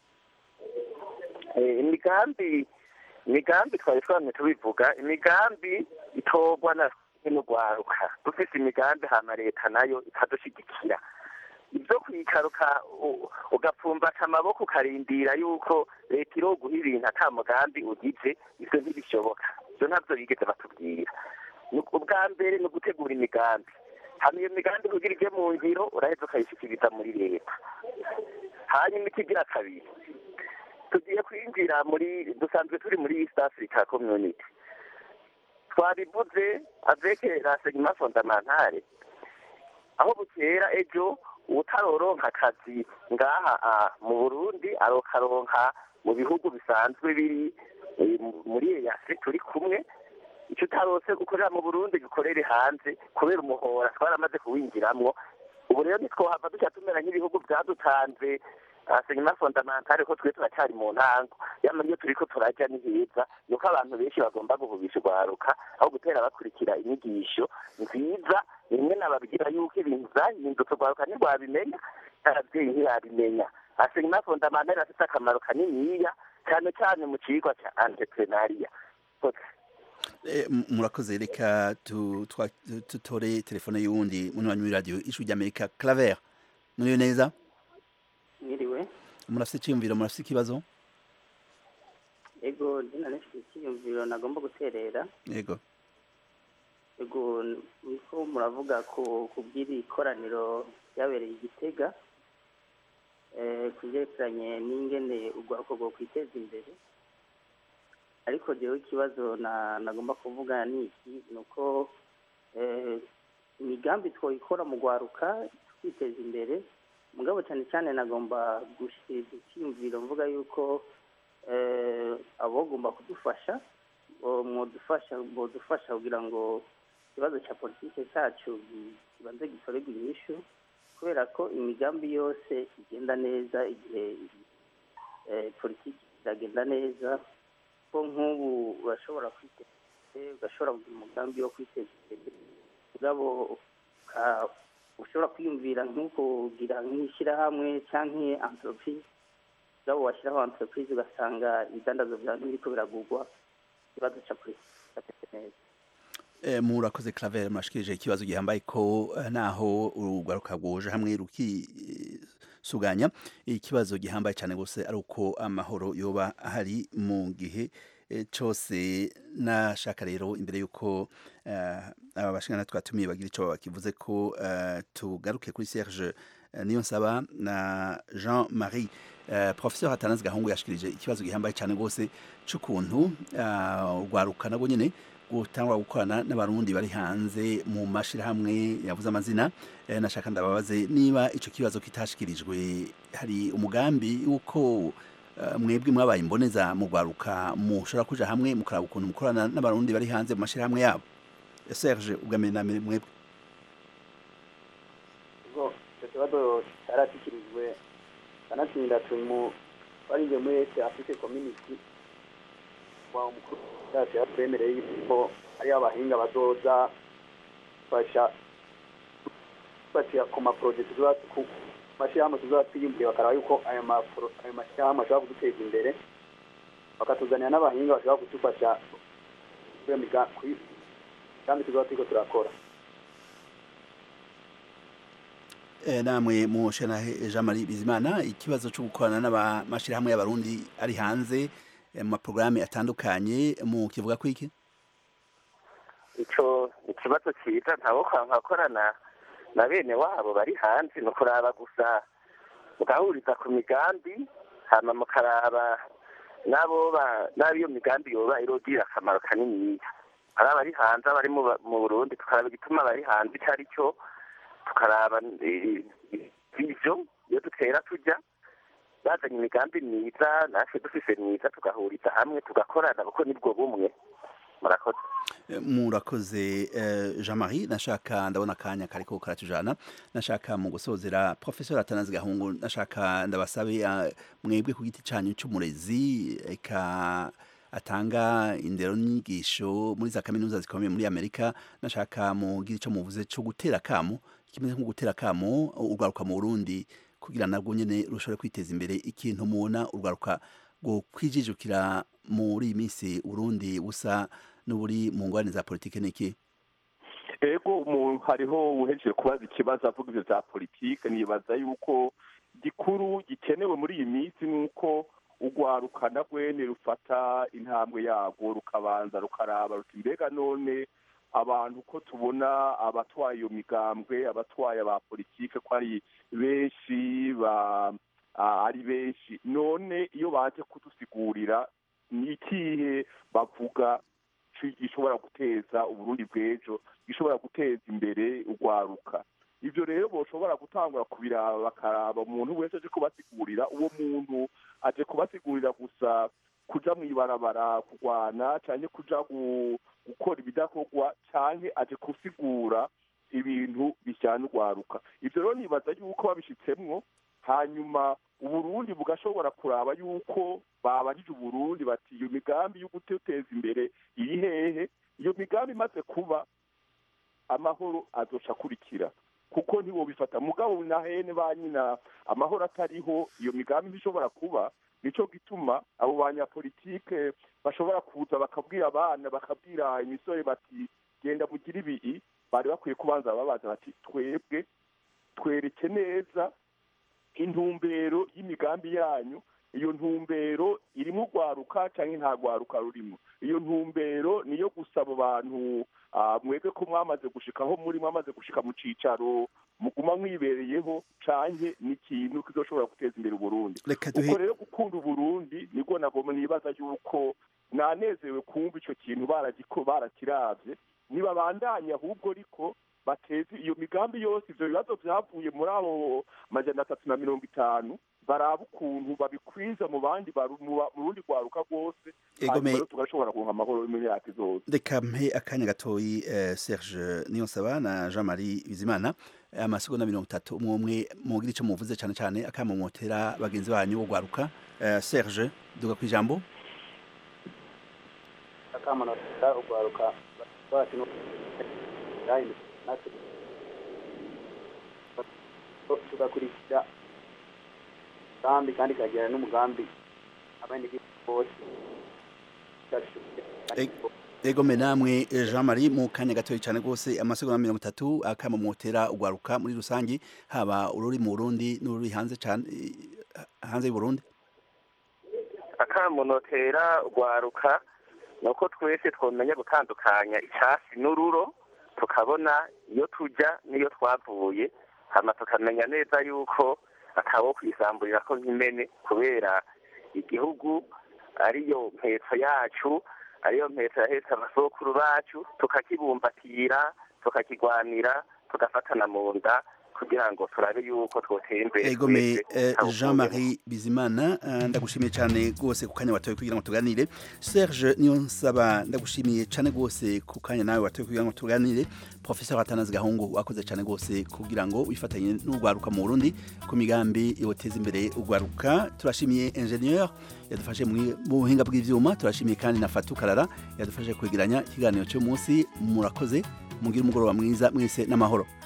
Speaker 2: Eh, imigambi imigambi twari twamye tubivuga imigambi itorwa na n'urwaruka dufise imigambi hama leta nayo ikadushigikira ibyo kwikaruka u- ugapfumbata amaboko ukarindira yuko leta iroguha ibintu ata mugambi ugize ivyo ntibishoboka ivyo ntabyo bigeze batubwira Ni- ubwa mbere ni ugutegura imigambi hama iyo migambi kugira ije mu ngiro uraheza ukayishikiriza muri leta hanyuma ikigira kabiri tugiye kwinjira muri dusanzwe turi muri east africa community twabivuze avec renseignement fondamentale aho bukera ejo utaroronka akazi ngaha ah, mu burundi arokaronka mu bihugu bisanzwe biri eh, mu- muri eyase turi kumwe icyo utarose gukorera mu burundi gikorere hanze kubera umuhora twaramaze kuwinjiramwo ubu rero ntitwohava duca tumera nk'ibihugu byadutanze renseignement fondamentale ko twe turacyari mu ntango yama iyo turiko turajya ni heza nuko abantu benshi bagomba guhubisha urwaruka aho gutera bakurikira inyigisho nziza rimwe nababwira yuko ibintu vyahindutse urwaruka ntirwabimenya abavyeyi ntibabimenya renseignement fondamentale afite akamaro kaniniya cyane cyane mu cigwa ca entrepreneuria
Speaker 1: Eh, m- murakoze reka tu- twa- tutore telefone y'uwundi munywanyi w'iradiyo ijwi ry'Amerika Claver muriyo neza
Speaker 10: mwiriwe
Speaker 1: murafise iciyumviro murafise ikibazo
Speaker 10: ego ndina nifite icyiyumviro nagomba guterera
Speaker 1: yego
Speaker 10: ego niko muravuga ku kubw'iri koraniro ryabereye i gitega eh, ku byerekeranye n'ingene urwaruko rwo kwiteza imbere ariko jewe ikibazo na- nagomba kuvuga ni iki ni uko eh, imigambi twoyikora mu rwaruka twiteza imbere mugabo cyane cyane nagomba gushyikiza icyiyumviro mvuga yuko eh, abagomba kudufasha bo- mwodufasha bodufasha kugira ngo ikibazo cya politike cyacu gi- kibanze gitorerwe inyishu kubera ko imigambi yose igenda neza igihe eh, politiki iragenda neza ko nk'ubu urashobora kwiteza imbere ugashobora kugira umugambi wo kwiteza imbere mugabo uka- ushobora kwiyumvira nk'ukugira nk'ishyirahamwe cyangwa entreprise mugabo washyiraho entreprise ugasanga ibidandazo byawe ntibiriko biragurwa ikibazo cya politiki kitameze neza
Speaker 1: Eh, murakoze Claver murashikirije ikibazo gihambaye ko eh, naho urugwaruka rwoje hamwe rukisuganya ikibazo gihambaye cyane gose ari uko amahoro yoba ahari mu gihe eh, cose nashaka rero imbere yuko eh, aba bashingana twatumiye bagira ico bakivuze ko eh, tugaruke kuri Serge eh, niyo nsaba na Jean Marie eh, professeur Atanazi Gahungu yashikirije ikibazo gihambaye cyane gose c'ukuntu eh, urwaruka nabwo nyene gutangwa gukorana n'abarundi bari hanze mu mashirahamwe yavuze amazina eh, nashaka ndababaze niba ico kibazo kitashikirijwe hari umugambi uko eh, mwebwe mwabaye imboneza mu rwaruka mushobora kuja hamwe mukaraba ukuntu mukorana n'abarundi bari hanze mu mashirahamwe yabo Serge ubwambere na mbere mwebwe
Speaker 3: ubwo icyo kibazo cyarashyikirijwe kanatsinda tumu twarinjiye muri ese afurike community wa umukuru wacu yatwemereye yuko hariyo abahinga bazoza fasha bafatiye ku maporoje tuzoba ku mashyirahamwe tuzoba twiyumviye bakaraba yuko ayo mapro- ayo mashyirahamwe ashobora kuduteza imbere bakatuzanira n'abahinga bashobora kudufasha kuri iyo miga- kuri kandi tuzoba turiko turakora
Speaker 1: Eh, namwe mushana Jean Marie Bizimana ikibazo cyo gukorana n'amashirahamwe y'abarundi ari hanze eh, mu maprograme atandukanye mu kivuga ko iki
Speaker 2: ico ikibazo cyiza ntabo nkakorana na bene wabo bari hanze ni ukuraba gusa mugahuriza ku migambi hama mukaraba n'abo ba- n'abo iyo migambi yoba irogirira akamaro kaniniya ari abari hanze abari mu Ba- mu burundi tukaraba igituma bari hanze icyo ari cyo tukaraba eh, ivyo iyo dutera tujya bazanye imigambi myiza natwe dufise myiza tugahuriza hamwe tugakorana kuko nibwo bumwe murakoze
Speaker 1: Eh, murakoze eh, Jean Marie nashaka ndabona akanya kariko karatujana nashaka mu gusozera professeur Atanazi Gahungu nashaka ndabasabe eh, mwebwe ku giti canyu c'umurezi eka atanga indero n'inyigisho muri za kaminuza zikomeye muri Amerika nashaka mugira ico muvuze co gutera kamo kimeze nko gutera kamo urwaruka mu Burundi kugira nabwo nyene rushobore kwiteza imbere ikintu mubona urwaruka ngo kwijijukira muri iyi minsi Burundi busa n'uburi mu ngwane za politike niki
Speaker 4: ego umuntu hariho uhejeje kubaza ikibazo avuga ibyo bya politike nibaza yuko gikuru gikenewe muri iyi minsi ni uko urwaruka na rwene rufata intambwe yarwo rukabanza rukaraba ruti mbega none abantu ko tubona abatwaye iyo migambwe abatwaye aba politike ko ari benshi ba ah, ari benshi none iyo baje kudusigurira ni ikihe bavuga ci- gishobora guteza uburundi bw'ejo gishobora guteza imbere urwaruka ivyo rero boshobora gutangura kubiraba bakaraba umuntu wese aje kubasigurira uwo muntu aje kubasigurira gusa kuja mw'ibarabara kurwana canke kuja gu- gukora ibidakorwa canke aje gusigura ibintu bijyana urwaruka ivyo rero nibaza yuko babishitsemwo hanyuma uburundi bugashobora kuraba yuko babajije uburundi bati iyo migambi yo guteza imbere iri hehe iyo migambi imaze kuba amahoro azoca akurikira kuko ntiwobifata mugabo na hene ba nyina amahoro atariho iyo migambi ntishobora kuba nico gituma abo banyapolitike bashobora kuza bakabwira abana bakabwira imisore bati genda mugire ibii bari bakwiye kubanza babaza bati twebwe twereke neza intumbero y'imigambi yanyu iyo ntumbero irimo urwaruka cyangwa nta rwaruka rurimo iyo ntumbero niyo gusaba abantu ah, mwebwe ko mwamaze gushikaho muri mwamaze gushika mu cicaro muguma mwibereyeho canke ni ikintu kizoshobora guteza imbere uburundi
Speaker 1: reka
Speaker 4: uko
Speaker 1: duhe
Speaker 4: rero gukunda uburundi nibwo nagomba nibaza yuko nanezewe kumva ico kintu baragiko barakiravye nibabandanya ahubwo ariko bateze iyo migambi yose ivyo bibazo vyavuye muri abo majana atatu na mirongo itanu baraba ukuntu babikwiza mu bandi baru- mu ba- mu rundi rwaruka rwose
Speaker 1: Ego
Speaker 4: hanyuma
Speaker 1: me-
Speaker 4: rero tugashobora kuronka amahoro mu myaka izose
Speaker 1: reka mpe akanya gatoyi eh, Serge Niyonsaba na Jean Marie Bizimana eh, amasegonda mirongo itatu umwe umwe mugira ico muvuze cane cane akamomotera bagenzi banyu urwaruka Eh, Serge duga kwijambo
Speaker 3: akamanota urwaruka bacu no yahindutse natwe tugakurikira umugambi kandi ikagera n'umugambi abenegihugu bose
Speaker 1: ego me namwe eh, Jean Marie mu kanya gatoyi cane gose amasegonda mirongo itatu akamomotera urwaruka muri rusangi haba ururi mu Burundi n'ururi hanze cane eh, hanze y'u Burundi
Speaker 2: akamunotera urwaruka ni uko twese twamenya gutandukanya icyasi n'ururo tukabona iyo tujya n'iyo twavuye hama tukamenya neza yuko atawo kwisamburira ko nk'imene kubera igihugu ariyo mpetso yacu ariyo mpetso yahetse abasokuru bacu tukakibumbatira tukakigwanira tugafatana mu nda kugira ngo turabe yuko twotera imbere
Speaker 1: egome
Speaker 2: twese, ntawe
Speaker 1: jean marie bizimana eh, ndagushimiye cyane rwose ku kanya watoye kugira ngo tuganire serge niyo nsaba ndagushimiye cyane rwose ku kanya nawe watoye kugira ngo tuganire professeur atanazi gahungu wakoze cyane rwose kugira ngo wifatanye n'urwaruka mu burundi ku migambi yoteza imbere urwaruka turashimiye ingenieur yadufashe mu mu buhinga bw'ivyuma turashimiye kandi na fatu karara yadufashe kwegeranya ikiganiro cy'umunsi murakoze mugire umugoroba mwiza mwese n'amahoro